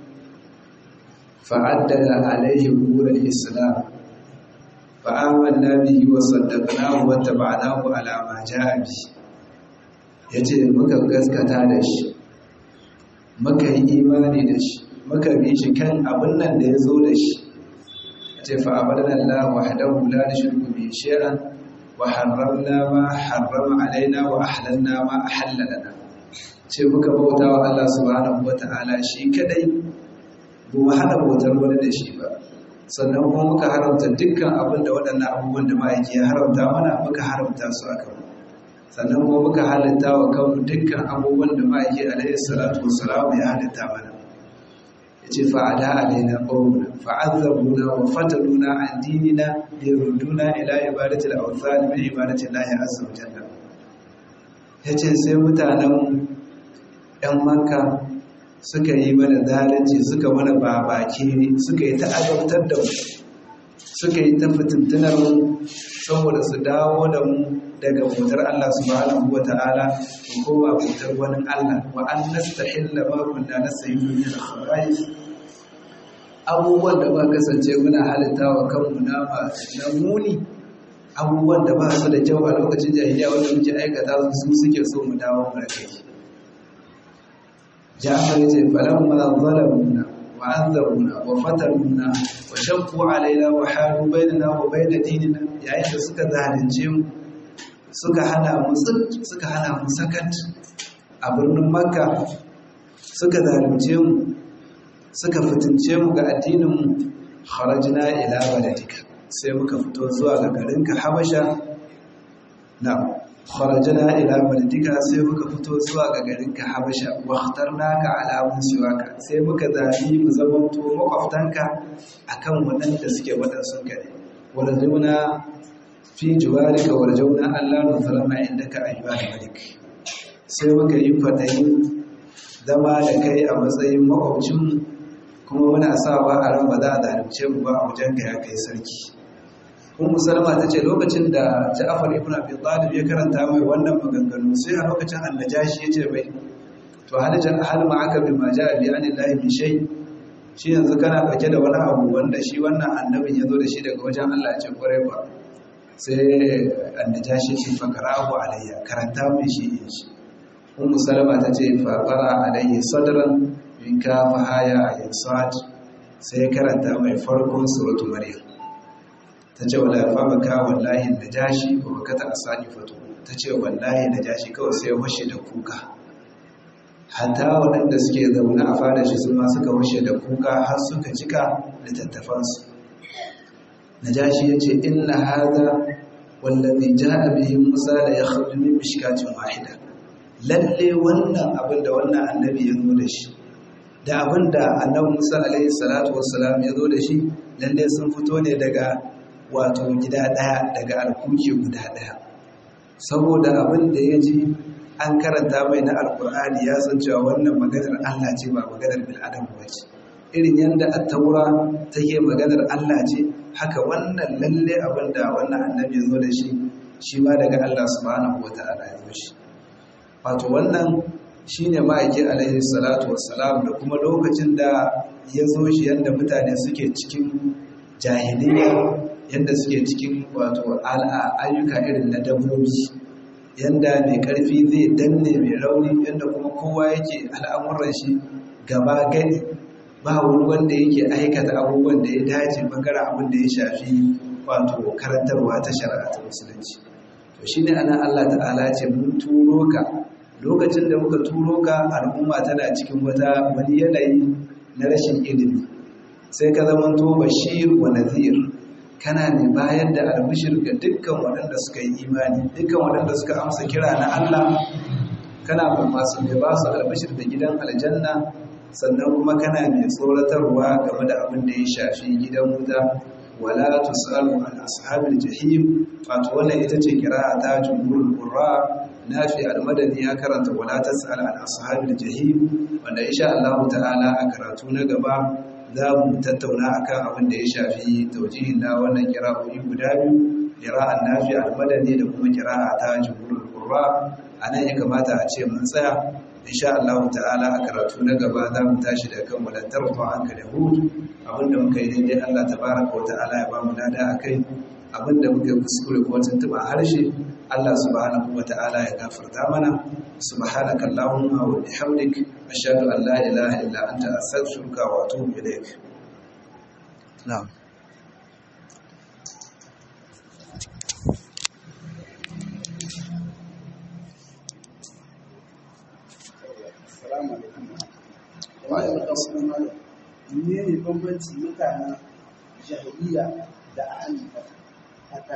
fa'addada alayhi umur al-islam fa'amanna bihi wa saddaqnahu wa taba'nahu ala ma ja'a bi yace muka gaskata da shi muka yi imani da shi muka bi shi kan abin nan da ya zo da shi ce fa'abarna Allah wahdahu la nushriku bihi shay'an wa harramna ma harrama alaina wa ahlalna ma ahalla lana ce muka bauta wa Allah subhanahu wata'ala shi kadai ba mu hana bautar wani da shi ba sannan kuma muka haramta dukkan abin da waɗannan abubuwan da ma'aiki ya haramta mana muka haramta su a kanmu sannan kuma muka halitta wa kanmu dukkan abubuwan da ma'aiki alaihi salatu wassalam ya halitta mana yace fa'ada alaina qawmuna fa'azzabuna wa fatanuna an dinina liyurduna ila ibadati al-awthan min ibadati Allah azza wa jalla yace sai mutanen ɗan Makka suka yi mana zalunci suka mana babaki suka yi ta azabtar da mu suka yi ta fitintunar mu saboda su dawo da mu daga bautar Allah subhanahu wa ta'ala mu koma bautar wani Allah wa an nastahilla ma kunna nastahilu min al-khaba'is abubuwan da ba kasance muna halitta wa kanmu nama na muni abubuwan da ba su da kyau a lokacin jahiliya wanda muke aikata su suke so mu dawo mu kai Ja'far yace falamma zalamuna wa anzaruna wa fatanuna wa shaqu alaina wa halu bainana wa bain dinina yayin da suka zalunce mu suka hana mu suka hana mu sakat a birnin Makka suka zalunce mu suka fitince mu ga addininmu kharajna ila baladika sai muka fito zuwa ga garinka habasha na kharajna ila baladika sai muka fito zuwa ga garinka habasha wa ikhtarnaka ala musiwaka sai muka zabi mu zamanto makwaftanka akan wadanda suke wadansun ka ne warzauna fi jiwarika warjauna Allah nuzulama indaka ayyuhal malik sai muka yi fadayin zama da kai a matsayin makwabcinmu kuma muna sawa a ran ba za a zalunce mu ba a wajen ga ya kai sarki kun musalma ta ce lokacin da ja'afar ibn abi talib ya karanta mai wannan maganganu sai a lokacin annajashi ya ce bai to halajan hal ma aka bi ma ja'a bi anillahi min shay shi yanzu kana dauke da wani abu wanda shi wannan annabin ya zo da shi daga wajen Allah ya ce kwarai ba sai annajashi ce fakarahu alayya karanta mai shi in shi ummu salama ta ce fa qara alayhi sadran in ka fahaya a yansat sai karanta mai farkon suratu maryam ta ce wala fa baka wallahi da jashi ba baka ta asani fatu ta ce wallahi da jashi kawai sai washe da kuka hatta waɗanda suke zaune a fada shi su ma suka washe da kuka har suka cika littattafansu najashi ya ce inna hadha wallazi ja'a bihi musa la yakhruju min mishkatin wahida lalle wannan abin da wannan annabi ya zo da shi da abin da annabi Musa alaihi salatu wassalam ya zo da shi lalle sun fito ne daga wato gida daya daga alkuki guda daya saboda abin da ya ji an karanta mai na alkur'ani ya san cewa wannan maganar Allah ce ba maganar bil adam ba ce irin yadda at-taura take maganar Allah ce haka wannan lalle abin da wannan annabi ya zo da shi shi ma daga Allah subhanahu wataala ya zo shi wato wannan shi ne ma'aikin alaihi salatu wassalam da kuma lokacin da ya zo shi yadda mutane suke cikin jahiliya yadda suke cikin wato ayyuka irin na dabbobi yadda mai karfi zai danne mai rauni yadda kuma kowa yake al'amuran shi gaba gani ba wani wanda yake aikata abubuwan da ya dace bangaren abin da ya shafi wato karantarwa ta shari'a ta musulunci to shine ana Allah ta'ala ce mun turo ka lokacin da muka turo ka al'umma tana cikin wata wani yanayi na rashin ilimi sai ka zamanto bashir wa nazir kana ne bayar da albishir ga dukkan waɗanda suka yi imani dukkan waɗanda suka amsa kira na Allah kana ba masu mai ba su albishir da gidan aljanna sannan kuma kana mai tsoratarwa game da abin da ya shafi gidan wuta wala tusalu an ashabil jahim wato wannan ita ce kira'a ta jumhurul qurra nafi al-madani ya karanta wala tasal an ashabil jahim wanda insha Allah ta'ala a karatu na gaba za mu tattauna akan abin da ya shafi taujihin na wannan kira'o'i guda biyu kira'an nafi al-madani da kuma kira'a ta jumhurul qurra anan ya kamata a ce mun tsaya insha Allah ta'ala a karatu na gaba za mu tashi da kan walantar fa anka da hud abinda muka yi daidai Allah tabaraka wa ta'ala ya ba mu lada akai abinda muka kuskure ko tuntuba harshe Allah subhanahu wa ta'ala ya gafarta mana subhanaka allahumma wa bihamdik ashhadu an la ilaha illa anta astaghfiruka wa atubu ilaik na'am Assalamu alaikum. Wa alaikum assalam. Ne ne bambanci mutanen jahiliya da ahli haka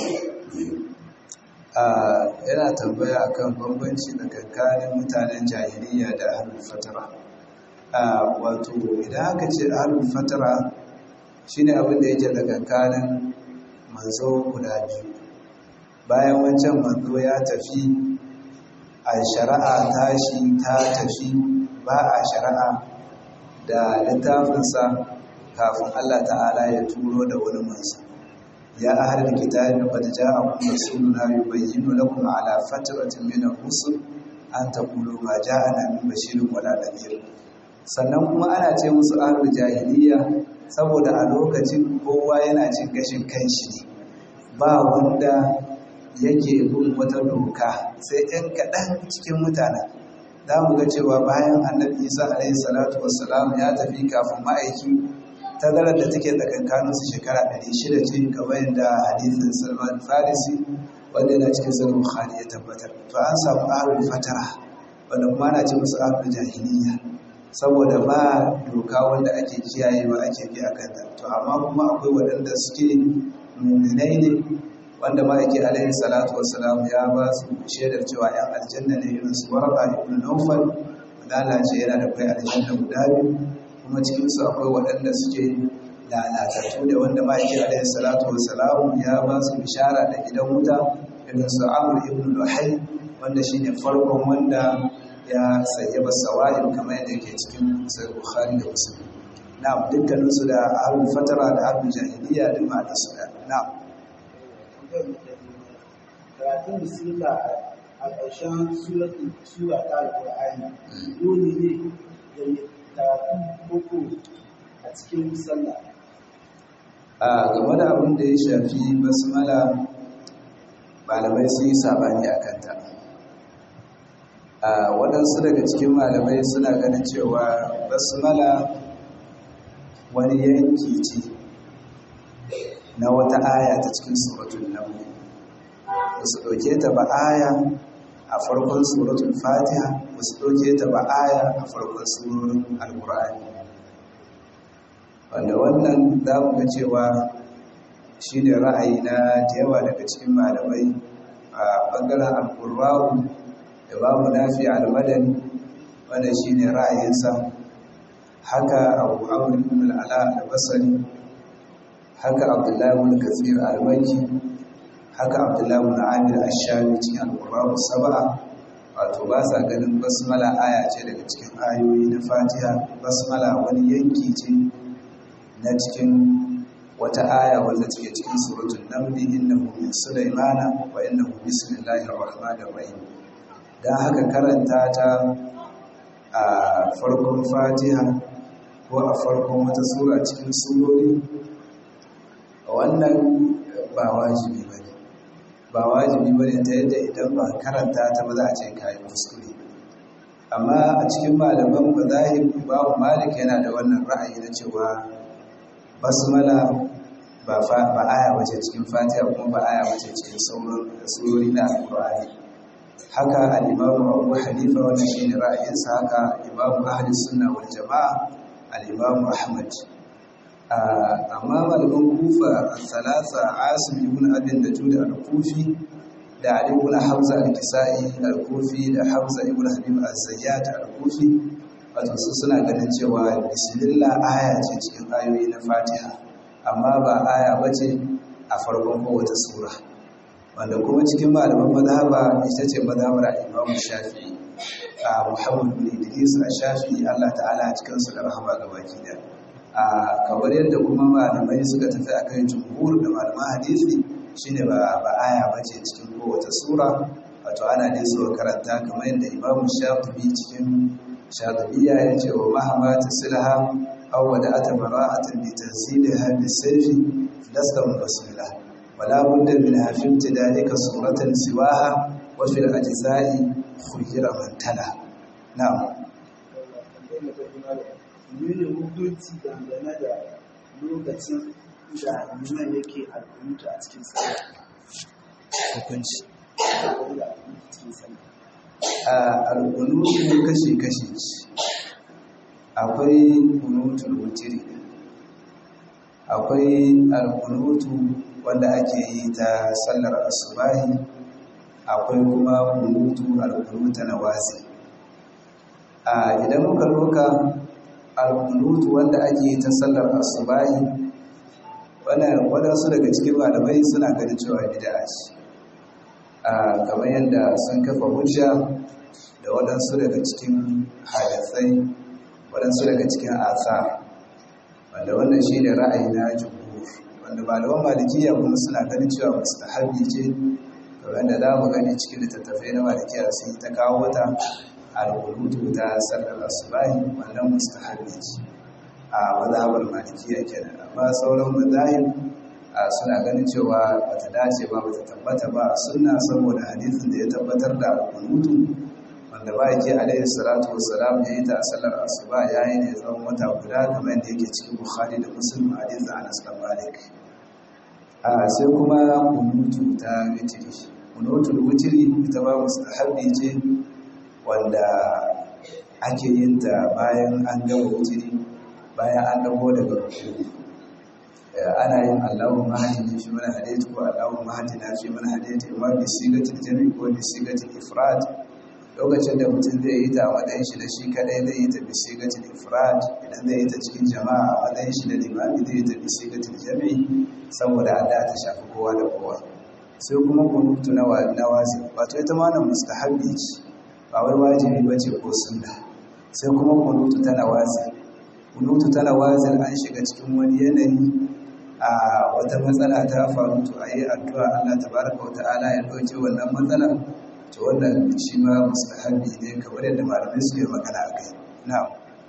yana tambaya akan bambanci tsakanin mutanen jahiliya da ahlul fatara wato idan aka ce ahlul fatara shine abin da yake tsakanin manzo guda biyu bayan wancan manzo ya tafi a shari'a tashi ta tafi ba a shari'a da littafinsa kafin Allah ta'ala ya turo da wani manzo ya ahlal kitabi qad ja'akum rasuluna yubayyinu lakum ala fatratin min ar-rusul an taqulu ma ja'ana min bashirin wala nadhir sannan kuma ana ce musu ahlul jahiliya saboda a lokacin kowa yana cin gashin kanshi ne ba wanda yake bin wata doka sai ɗan kaɗan cikin mutanen za mu ga cewa bayan annabi isa alaihi salatu wassalam ya tafi kafin ma'aiki tazarar da take tsakankanin su shekara 600 ce kamar yadda hadisin salman farisi wanda yana cikin sahih bukhari ya tabbatar to an samu ahlul fatara wanda kuma ana ce musu ahlul jahiliya saboda ba doka wanda ake kiyayewa ake bi akan ta to amma kuma akwai waɗanda suke muminai ne wanda ma'aiki alaihi salatu wassalam ya ba su shaidar cewa yan aljanna ne irin su warqa ibn nawfal wanda Allah ce yana da kai aljanna guda biyu kuma cikin su akwai waɗanda suke lalatattu da wanda ma'aiki alaihi salatu wassalam ya ba su bishara da gidan wuta irin su amr ibn luhai wanda shine farkon wanda ya sayyaba sawa'il kamar yadda yake cikin sahih bukhari da muslim na'am dukkaninsu da ahlul fatara da ahlul jahiliya da ma da su na'am karatun bismillah a ƙarshen suratun sura ta alƙur'ani dole ne da ya karatu koko a cikin sallah a game da abin da ya shafi basmala malamai sun yi sabani a kanta a waɗansu daga cikin malamai suna ganin cewa basmala wani yanki ce na wata aya ta cikin suratun nan ba su ɗauke ta ba aya a farkon suratun fatiha ba su ɗauke ta ba aya a farkon surorin alkur'ani wanda wannan za mu ga cewa shi ne ra'ayi na da yawa daga cikin malamai a ɓangaren alkur'awu da babu nafi almadani wanda shi ne ra'ayinsa haka abu abu al'ala albasari haka abdullahi wani katsir almaki haka abdullahi wani amir ashami cikin alkur'awu saba'a wato ba sa ganin basmala aya ce daga cikin ayoyi na fatiha basmala wani yanki ce na cikin wata aya wanda take cikin suratul naml innahu min sulaymana wa innahu bismillahir rahmanir rahim dan haka karanta ta a farkon fatiha ko a farkon wata sura cikin surori wannan ba wajibi bane ba wajibi bane ta yadda idan ba karanta ta ba za a ce kai kuskure amma a cikin malaman mazahib babu malik yana da wannan ra'ayi na cewa basmala ba ba aya wace cikin fatiha kuma ba aya wace cikin sauran surori na alqur'ani haka al-imam Abu Hanifa wannan shine ra'ayinsa haka imam ahli sunna wal jamaa al-imam Ahmad amma malaman Kufa al-thalatha Asim ibn Abi Najud al-Kufi da Ali ibn Hamza al-Kisai al-Kufi da Hamza ibn Habib al-Zayyat al-Kufi wato su suna ganin cewa bismillah aya ce cikin ayoyi na fatiha amma ba aya bace a farkon kowace sura wanda kuma cikin malaman mazhaba ita ce mazhabar Imam Shafi'i a Muhammad bin Idris Shafi'i Allah ta'ala a cikin su da rahama ga baki da a kamar yadda kuma malamai suka tafi akan jumhur da malaman hadisi shine ba ba aya bace cikin kowace sura wato ana dai so karanta kamar yadda Imam Shafi'i cikin Shafi'iyya ya ce wa mahama tasilaha aw wada'ata bara'atan bi tanziliha bi sayfi lasta mufasila ولا بد منها في امتدادك صورة سواها وفي الأجزاء خير من تلا نعم Nuna hukunci dangane da lokacin da liman yake alkunuta a cikin sallah. hukunci Dangane da alkunuta cikin sallah. a alkunutu kashi-kashi akwai kunutul wutiri akwai alkunutu wanda ake yi ta sallar asubahi akwai kuma kunutu alkunuta na wazi a idan muka loka alkunutu wanda ake yi ta sallar asubahi wannan waɗansu daga cikin malamai suna ganin cewa bid'a ce a kamar yadda sun kafa hujja da waɗansu daga cikin hadisai waɗansu daga cikin asa wanda wannan shi ne ra'ayi na jumhur wanda malaman malikiya kuma suna ganin cewa mustahabi ce kamar da za mu gani cikin littattafai na malikiya sun yi ta kawo ta alƙulutu ta sallar asubahi wannan mustahabi ce a mazhabar malikiya kenan amma sauran mazahib suna ganin cewa bata dace ba bata tabbata ba a sunna saboda hadisin da ya tabbatar da alƙulutu wanda ba yake alaihi salatu wassalam ya yi ta a sallar asuba ya yi ne tsawon wata guda kamar yadda yake cikin bukhari da muslim hadisin anas bin malik a sai kuma kunutu ta witiri kunutul witiri ita ba mustahabbi ce wanda ake yin ta bayan an gama witiri bayan an dago daga rukuni ana yin Allahumma hadini fi man hadaytu ko Allahumma hadina fi man hadaytu imma bi sigatil jami ko bi sigatil ifrad lokacin da mutum zai yi ta a matsayin shi da shi kadai zai yi ta bi sigatil ifrad idan zai yi ta cikin jama'a a matsayin shi da limami zai yi ta bi sigatil jami saboda Allah ta shafi kowa da kowa sai kuma kunutu na na wasi wato ita ma nan mustahabbi ce ba wai wajibi bace ko sunna sai kuma kunutu ta nawazi kunutu ta nawazi an shiga cikin wani yanayi a wata matsala ta faru to a yi addu'a Allah tabaraka wa ta'ala ya ɗauke wannan matsala to wannan shi ma mustahabi ne kamar yadda malamai suke magana a kai na'am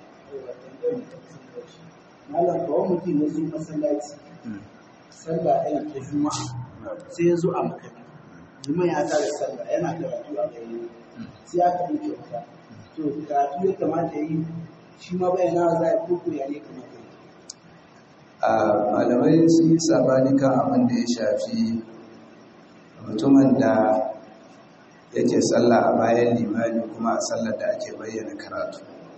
Malam kawai mutum ya zo masallaci, sallah ɗaya ta juma'a sai ya zo a makari. Liman ya tare sallah yana karatu a gari sai aka yi kyauta. To karatu ya kamata ya yi shi ma bayyana za a yi koko ya ne kamata ya yi. a malamai sun yi sabani kan abin da ya shafi mutumin da yake sallah a bayan limani kuma a sallar da ake bayyana karatu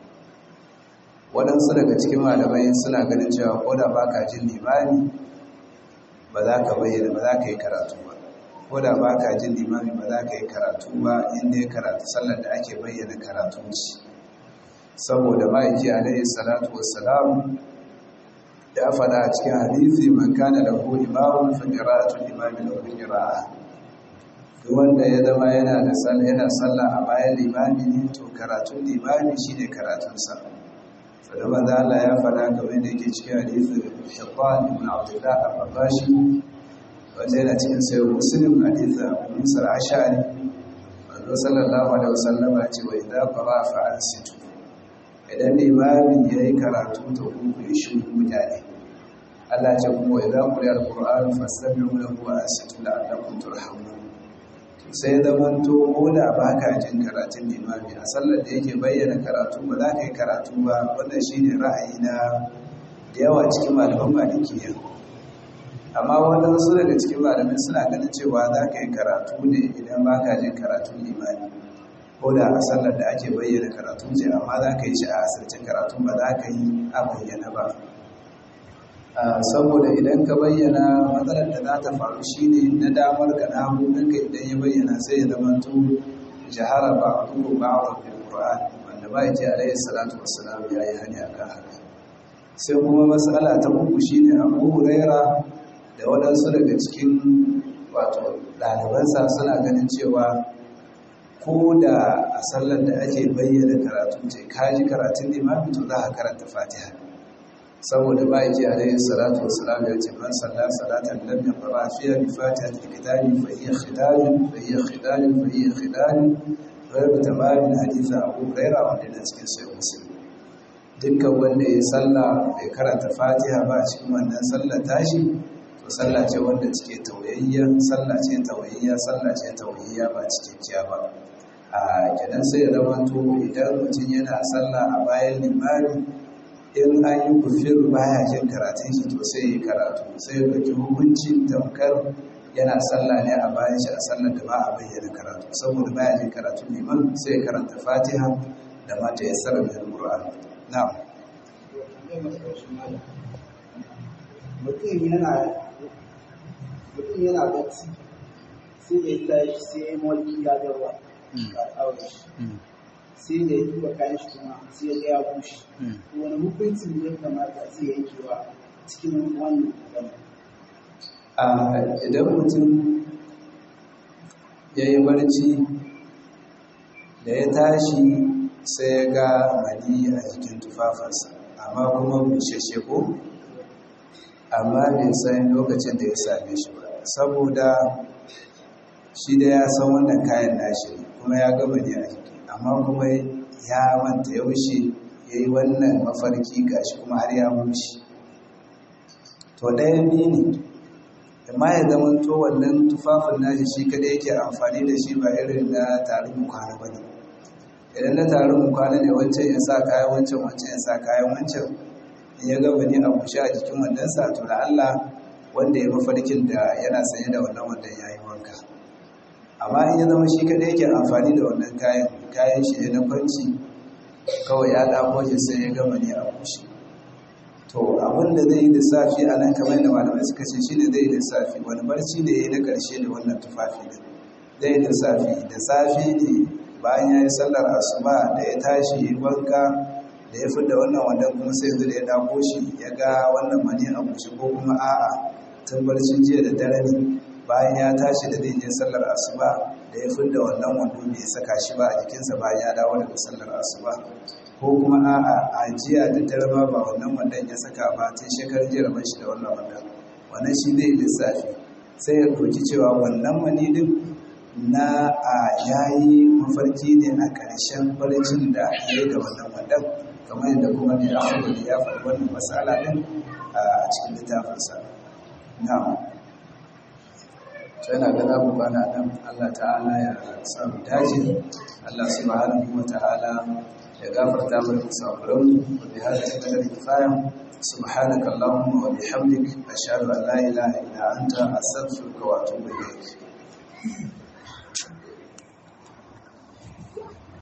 waɗansu daga cikin malamai suna ganin cewa ko da ba ka jin limani ba za ka bayyana ba za ka yi karatu ba ko da ba ka jin limani ba za ka yi karatu ba inda ya karatu sallar da ake bayyana karatu ce saboda ma'aiki alaihi salatu wassalam ya faɗa a cikin hadisi man kana lahu imamun fa qira'atul imami lahu qira'a duk wanda ya zama yana da sallah yana sallah a bayan limami ne to karatun limami shine karatun sa saboda manzo Allah ya faɗa kamar da yake cikin hadisi Hibban ibn Abdullah al-Rabashi wanda yana cikin sayyid Muslim hadisi Abu Musa al-Ash'ari manzo sallallahu alaihi wasallam ya ce wa idza qara fa ansitu idan limami yayi karatu to ku yi shi mutane Allah ce kuma idza quriya al-Qur'an fastami'u lahu wa ansitu la'allakum turhamun sai zaman to da ba ka jin karatun limami a sallar da yake bayyana karatu ba za ka yi karatu ba wannan shi ne ra'ayi na da yawa cikin malaman malikiya amma waɗansu daga cikin malamin suna ganin cewa za ka yi karatu ne idan ba ka jin karatun limami ko da a sallar da ake bayyana karatu ce amma za ka yi shi a asirce karatu ba za ka yi a bayyana ba saboda idan ka bayyana matsalar da za ta faru shine na damar ka na hannunka idan ya bayyana sai ya zama to jahara ba a kuma ba a wani ƙura'an wanda ba ya ce alayhi salatu wassalam ya yi hani a kan haka sai kuma matsala ta uku shine abu huraira da waɗansu daga cikin wato ɗalibansa suna ganin cewa ko da a sallar da ake bayyana karatu ce kaji karatun limami to za a karanta fatiha saboda ba ji alaihi salatu wassalam ya ce man salla salatan lam yaqra fiha bi fatihatil kitabi fa hiya khidajun fa hiya khidajun fa hiya khidajun ghayr tamamin hadith Abu Hurairah wanda yana cikin sahih Muslim dukkan wanda ya salla bai karanta fatiha ba a cikin wannan sallar tashi to sallah ce wanda cike tawayayya sallah ce tawayayya sallah ce tawayayya ba cikakkiya ba a kenan sai ya zama to idan mutum yana sallah a bayan limami in an yi kufir baya jin karatun shi to sai yi karatu sai ya ɗauki hukuncin tamkar yana sallah ne a bayan shi a sallar da ba a bayyana karatu saboda baya jin karatun liman sai ya karanta fatiha da mata ya tsara mai alƙur'an na'am mutum yana mutum yana bacci sai ya tashi sai ya yi mulki ya garwa a aure shi sai da ya duba kayan shi kuma sai ya ga ya bushe to wani hukunci ne ya kamata zai yankewa cikin wannan magana idan mutum ya yi barci da ya tashi sai ya ga mani a jikin tufafinsa amma kuma bushashe ko amma bai san lokacin da ya same shi ba saboda shi da ya san wannan kayan nashi kuma ya gama ne a jiki amma kuma ya manta yaushe ya yi wannan mafarki gashi kuma har ya bushe to ɗaya biyu ne amma ya zama to wannan tufafin nashi shi kada yake amfani da shi ba irin na tarin kwana ba ne idan na tarin kwana ne wancan ya sa kayan wancan wancan ya sa kayan wancan in ya gaba ne a bushe a jikin wannan sa to da Allah wanda ya mafarkin da yana sanye da wannan wanda ya yi wanka amma in ya zama shi kada yake amfani da wannan kayan kayan shi ne na kwanci kawai ya ɗako shi sai ya gama ne a bushe to abin da zai yi lissafi a nan kamar da malamai suka ce shi ne zai yi lissafi wani barci da ya yi na ƙarshe da wannan tufafi ne zai yi lissafi da safe ne bayan ya yi sallar asuba da ya tashi ya yi wanka da ya fidda wannan wannan kuma sai yanzu da ya dako shi ya ga wannan mani a bushe ko kuma a'a tun barcin jiya da dare ne bayan ya tashi da zai je sallar asuba da ya fidda wannan wando bai saka shi ba a jikinsa bayan ya dawo daga sallar asuba ko kuma a'a a jiya da dare ma ba wannan wandon ya saka ba tun shekarun jiya rabar shi da wannan wandon wannan shi zai lissafi sai ya ɗauki cewa wannan mani din na a yayi mafarki ne a ƙarshen barcin da ya yi da wannan wandon kamar yadda kuma ne a ya faɗi wannan matsala din a cikin littafinsa na'am yana ga za mu bana nan Allah ta'ala ya samu dace Allah subhanahu wa ta'ala ya gafarta mana musafiran wa bi hada kadar kifaya subhanaka allahumma wa bihamdik ashhadu an la ilaha illa anta astaghfiruka wa atubu ilayk